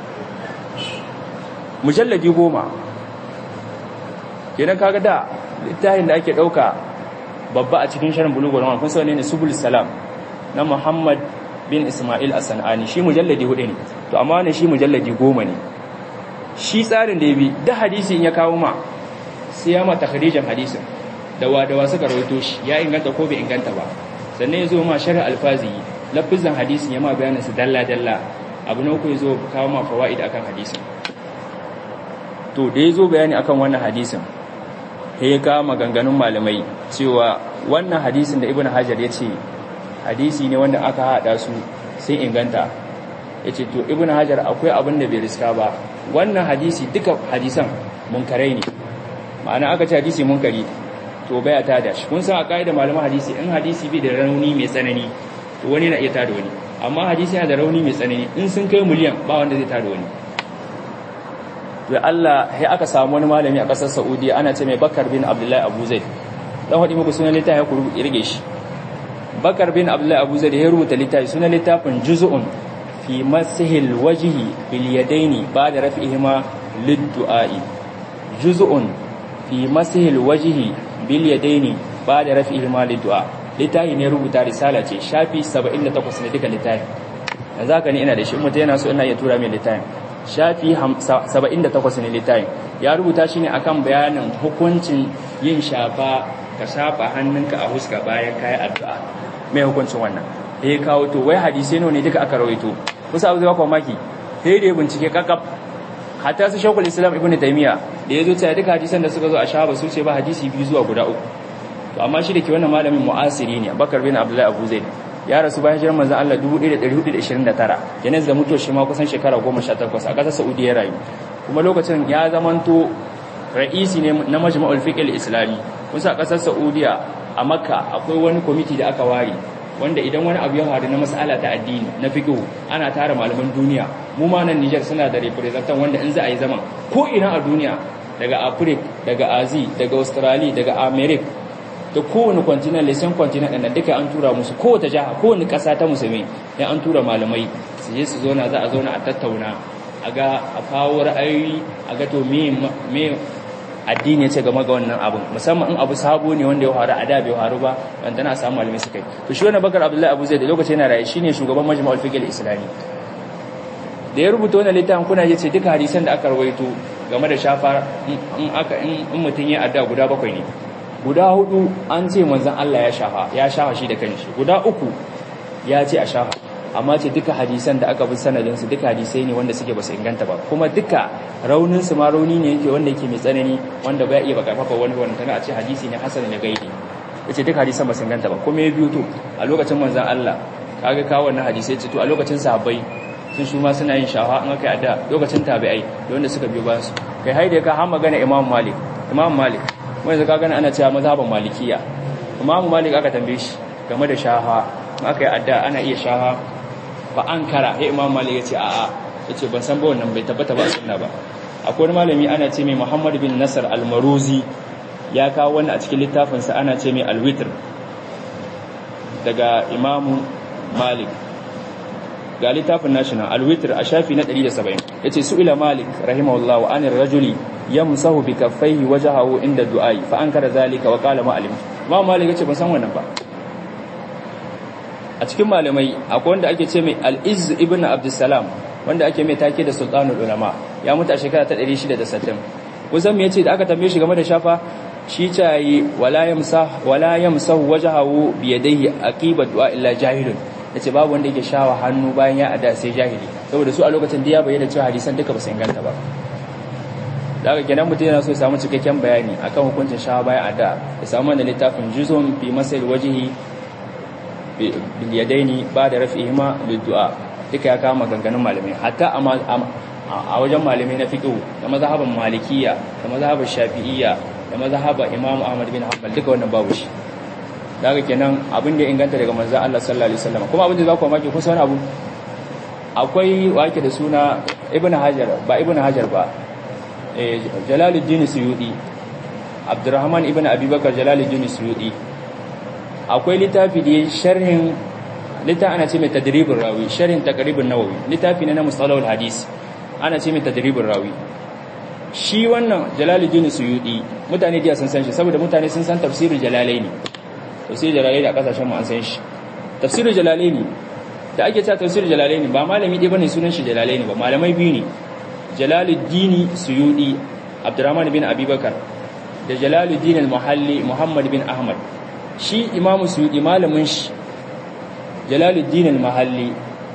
mujalladi goma kenan kaga da littafin da ake dauka babba a cikin sharin bulugul maram kun sani ne subul salam na muhammad bin ismail as-sanani shi mujalladi hudu ne to amma wannan shi mujalladi goma ne shi tsarin da ya bi da hadisi in ya kawo ma sai ya ma takhrijin hadisin da wa da wa suka rawaito shi ya inganta ko bai inganta ba sannan ya zo ma sharh alfazi lafizan hadisin ya ma bayanin su dalla dalla abu na uku ya zo kawo ma fawaid akan hadisin to da ya zo bayani akan wannan hadisin sai ya kawo maganganun malamai cewa wannan hadisin da ibn hajar ya ce hadisi ne wanda aka haɗa su sun inganta ya ce to ibn hajar akwai abin da bai riska ba wannan hadisi duka hadisan munkarai ne ma'ana aka ce hadisi munkari to baya ta da shi kun san a da malaman hadisi in hadisi bai da rauni mai tsanani to wani na iya tada wani amma hadisi yana da rauni mai tsanani in sun kai miliyan ba wanda zai tada wani da Allah sai aka samu wani malami a ƙasar Saudiya ana ce mai Bakar bin Abdullahi Abu Zaid dan hadi muku sunan littafi ku rige shi Bakar bin Abdullahi Abu Zaid ya rubuta littafi sunan littafin Juz'un fi masihil wajhi bil yadaini ba'da raf'ihima lid-du'a'i Juz'un fi masihil wajhi bil yadaini ba'da raf'ihima lid-du'a littafi ne rubuta risala ce shafi 78 ne duka littafi yanzu haka ne ina da shi mutum yana so ina iya tura mai littafin shafi 78 ne littafin ya rubuta shi ne akan bayanin hukuncin yin shafa ka shafa hannunka a huska bayan kayan addu'a mai hukuncin wannan da ya kawo to wai hadisai ne duka aka rawaito kusa abu zai wakwa maki sai da ya bincike kakaf hatta su shakul islam ibn taymiya da ya zo cewa duka hadisan da suka zo a shahaba su ce ba hadisi biyu zuwa guda uku to amma shi da ke wannan malamin mu'asiri ne bakar bin abdullahi abu zaid ya rasu bayan hijirar manzon Allah 1429 yana da mutuwar shi ma kusan shekara 18 a ƙasar Saudi ya rayu kuma lokacin ya zamanto ra'isi ne na majma'ul fiqh al-islami kusa a ƙasar Saudiya a Makka akwai wani kwamiti da aka ware wanda idan wani abu ya faru na mas'ala ta addini na fiqh ana tara malaman duniya mu ma nan Niger suna da representant wanda in za a yi zaman ko ina a duniya daga Africa daga Asia daga Australia daga America da kowane kwantinan lesan kwantinan ɗan duka an tura musu kowace jiha kowane ƙasa ta musulmi ya an tura malamai su je su zauna za a zauna a tattauna a ga a kawo ra'ayoyi a ga to me addini ya ce game ga wannan abin musamman in abu sabo ne wanda ya faru a da bai faru ba dan tana samu malamai suka yi to shi wannan bakar abdullahi abu zai da lokacin yana raye shine shugaban majma'ul fiqh islami da ya rubuta wannan littafin kuna yace duka hadisan da aka rawaito game da shafa in aka in mutun ya adda guda bakwai ne guda hudu an ce manzon Allah ya shafa ya shafa shi da kanshi guda uku ya ce a shafa amma ce duka hadisan da aka bi sanadin su duka hadisai ne wanda suke basu inganta ba kuma duka raunin su ma rauni ne yake wanda yake mai tsanani wanda ba iya baka fafa wani wani tana a ce hadisi ne hasan ne gaidi yace duka hadisan basu inganta ba kuma ya biyo to a lokacin manzon Allah kaga kawo wannan hadisai ce to a lokacin sahabbai sun su ma suna yin shafa an aka ada lokacin tabi'ai da wanda suka biyo bayan su kai haide ka har magana Imam Malik Imam Malik wanda zaka gana ana cewa mazhaban Malikiya Imam Malik aka tambaye shi game da shafa aka yi adda ana iya shafa ba an kara ya imam malik ya ce a'a ya ce ban san ba wannan bai tabbata ba a sunna ba akwai wani malami ana ce mai muhammad bin nasar almaruzi ya kawo wannan a cikin littafinsa ana ce mai alwitr daga imamu malik ga littafin national alwitr a shafi na 170 ya ce su'ila malik rahimahullah wa anir rajuli yamsahu bi kaffaihi wajhahu inda du'ai fa ankara zalika wa qala ma'alim imam malik ya ce ban san wannan ba a cikin malamai akwai wanda ake ce mai al-izz ibn abdussalam wanda ake mai take da sultanul ulama ya mutu a shekara ta 660 kusan me yace da aka tambaye shi game da shafa shi tayi wala yamsah wala yamsahu wajhahu bi yadayhi aqiba du'a illa jahilun yace babu wanda yake shawa hannu bayan ya ada sai jahili saboda su a lokacin da ya bayyana cewa hadisan duka ba su inganta ba daga kenan mutum yana so ya samu cikakken bayani akan hukuncin shawa bayan ada ya samu wannan littafin juzum fi masail wajhi biliyadaini ba da rafi'ihima liddu'a duka ya kama ganganun malamai hatta a wajen malamai na fiqh da mazhaban malikiyya da mazhaban shafi'iyya da mazhaban imam ahmad bin hanbal duka wannan babu shi daga kenan abin da ya inganta daga manzon Allah sallallahu alaihi wasallam kuma abin da za ku maki kusa wani abu akwai wake da suna ibn hajar ba ibn hajar ba eh jalaluddin suyudi abdurrahman ibn abubakar jalaluddin suyudi akwai littafi da sharhin littafi ana ce mai tadribin rawi sharhin taqribin nawawi littafi ne na mustalahul hadis ana ce mai tadribin rawi shi wannan jalaluddin suyudi mutane da sun san shi saboda mutane sun san tafsirul jalalaini tafsirul jalalaini a kasashen mu an san shi tafsirul jalalaini da ake cewa tafsirul jalalaini ba malami ɗaya bane sunan shi jalalaini ba malamai biyu ne jalaluddin suyudi abdurrahman bin abubakar da jalaluddin al-muhalli muhammad bin ahmad shi imamu suyudi malamin shi jalaluddin al-mahalli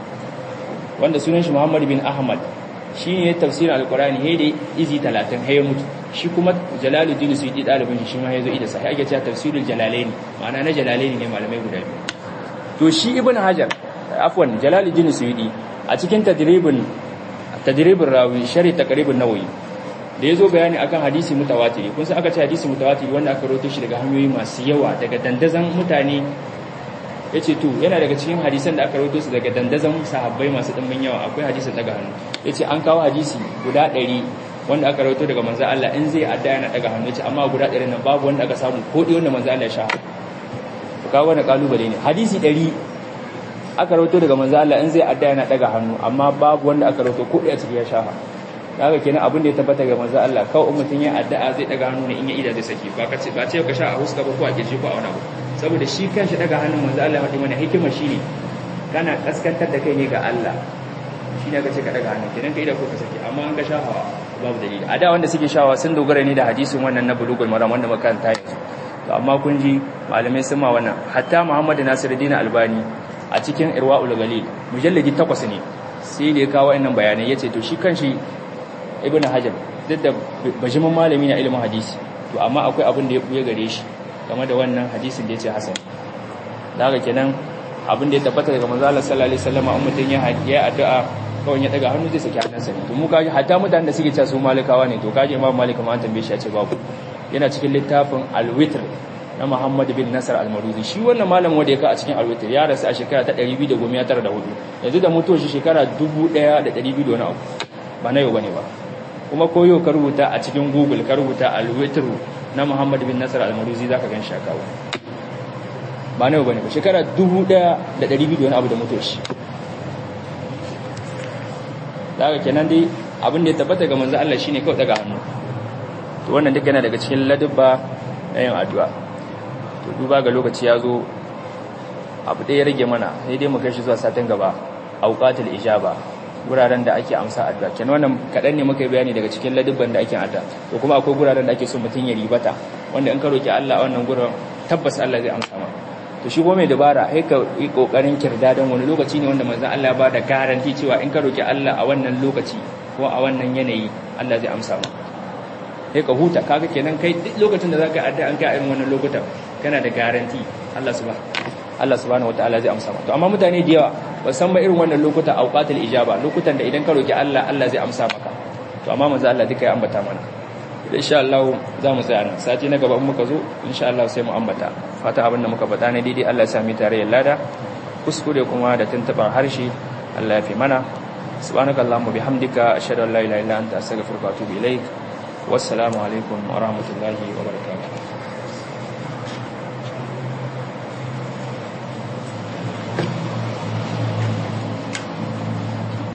wanda sunan shi muhammad bin ahmad shi ne tafsirin alkurani he da izi 30 he mutu shi kuma jalaluddin suyudi dalibin shi shi ma yazo ida sai ake cewa tafsirul jalalaini ma'ana na jalalaini ne malamai guda biyu to shi ibn hajar afwan jalaluddin suyudi a cikin tadribin tadribin rawi shari taqribun nawawi da ya zo bayani akan hadisi mutawatiri kun san aka ce hadisi mutawatiri wanda aka rawaito shi daga hanyoyi masu yawa daga dandazan mutane yace to yana daga cikin hadisan da aka rawaito su daga dandazan sahabbai masu dimbin yawa akwai hadisin daga hannu yace an kawo hadisi guda 100 wanda aka rawaito daga manzo Allah in zai adda yana daga hannu yace amma guda 100 nan babu wanda aka samu ko dai wanda manzo Allah ya sha kawo wani kalubale ne hadisi 100 aka rawaito daga manzo Allah in zai adda yana daga hannu amma babu wanda aka rawaito ko dai a cikin ya shafa kaga kenan abin da ya tabbata ga manzo Allah kawai mutun ya addu'a zai daga hannu ne in ya ida zai saki ba kace ba ce ka sha a huska ba ko a kirji ko a wani abu saboda shi kanshi daga hannun manzo Allah wadi mana hikima shine kana kaskantar da kai ne ga Allah shine ka ce ka daga hannu kenan ka ida ko ka saki amma an ga shahawa babu dalili a da wanda suke shahawa sun dogara ne da hadisin wannan na bulugul maram wanda muka kanta yanzu to amma kun ji malamai sun ma wannan hatta Muhammad Nasiruddin Albani a cikin Irwaul Galil mujalladi 8 ne sai da ya kawo wannan bayanai yace to shi kanshi ibn hajar duk da bajimin malami na ilimin hadisi to amma akwai abin da ya buya gare shi game da wannan hadisin da ya ce hasan da haka kenan abin da ya tabbata daga manzo Allah sallallahu alaihi wasallam an mutun ya ya addu'a kawai ya daga hannu zai saki hannunsa ne to mu kaji hatta mutanen da suke cewa su malikawa ne to kaji imam malik ma an tambaye shi ya ce babu yana cikin littafin al-witr na Muhammad bin Nasar al-Maruzi shi wannan malamin wanda ya ka a cikin al-witr ya rasu a shekara ta 294 yanzu da mutuwar shi shekara 1200 da wani abu ba na yau bane ba kuma koyo ka rubuta a cikin google ka rubuta alwitru na Muhammad bin Nasar al-Maruzi zaka gan shi kawo ba nawa bane ba shekara 1200 da wani abu da mutuwa shi daga kenan dai abin da ya tabbata ga manzo Allah shine kawai daga hannu to wannan duk yana daga cikin ladabba na yin addu'a to duba ga lokaci ya zo abu ɗaya rage mana sai dai mu kai shi zuwa satin gaba auqatul ijaba guraren da ake amsa addu'a kenan wannan kadan ne muka bayani daga cikin ladabban da ake addu'a to kuma akwai guraren da ake so mutun ya ribata wanda in ka roki Allah a wannan gurin tabbas Allah zai amsa maka to shi mai dabara sai ka yi kokarin kirdadan wani lokaci ne wanda manzon Allah ba da garanti cewa in ka roki Allah a wannan lokaci ko a wannan yanayi Allah zai amsa maka sai ka huta kaga kenan kai duk lokacin da zaka addu'a an kai irin wannan lokutan kana da garanti Allah subhanahu Allah subhanahu wataala zai amsa maka to amma mutane da yawa ba san ba irin wannan lokuta auqatul ijaba lokutan da idan ka roki Allah Allah zai amsa maka to amma manzo Allah duka ya ambata mana insha Allah za mu tsaya nan sati na gaba in muka zo insha Allah sai mu ambata fata abin da muka faɗa ne daidai Allah ya sami tare lada kuskure kuma da tuntuban harshe Allah ya fi mana subhanakallahumma bihamdika ashhadu an la ilaha illa anta astaghfiruka wa atubu ilaik wassalamu alaikum wa rahmatullahi wa barakatuh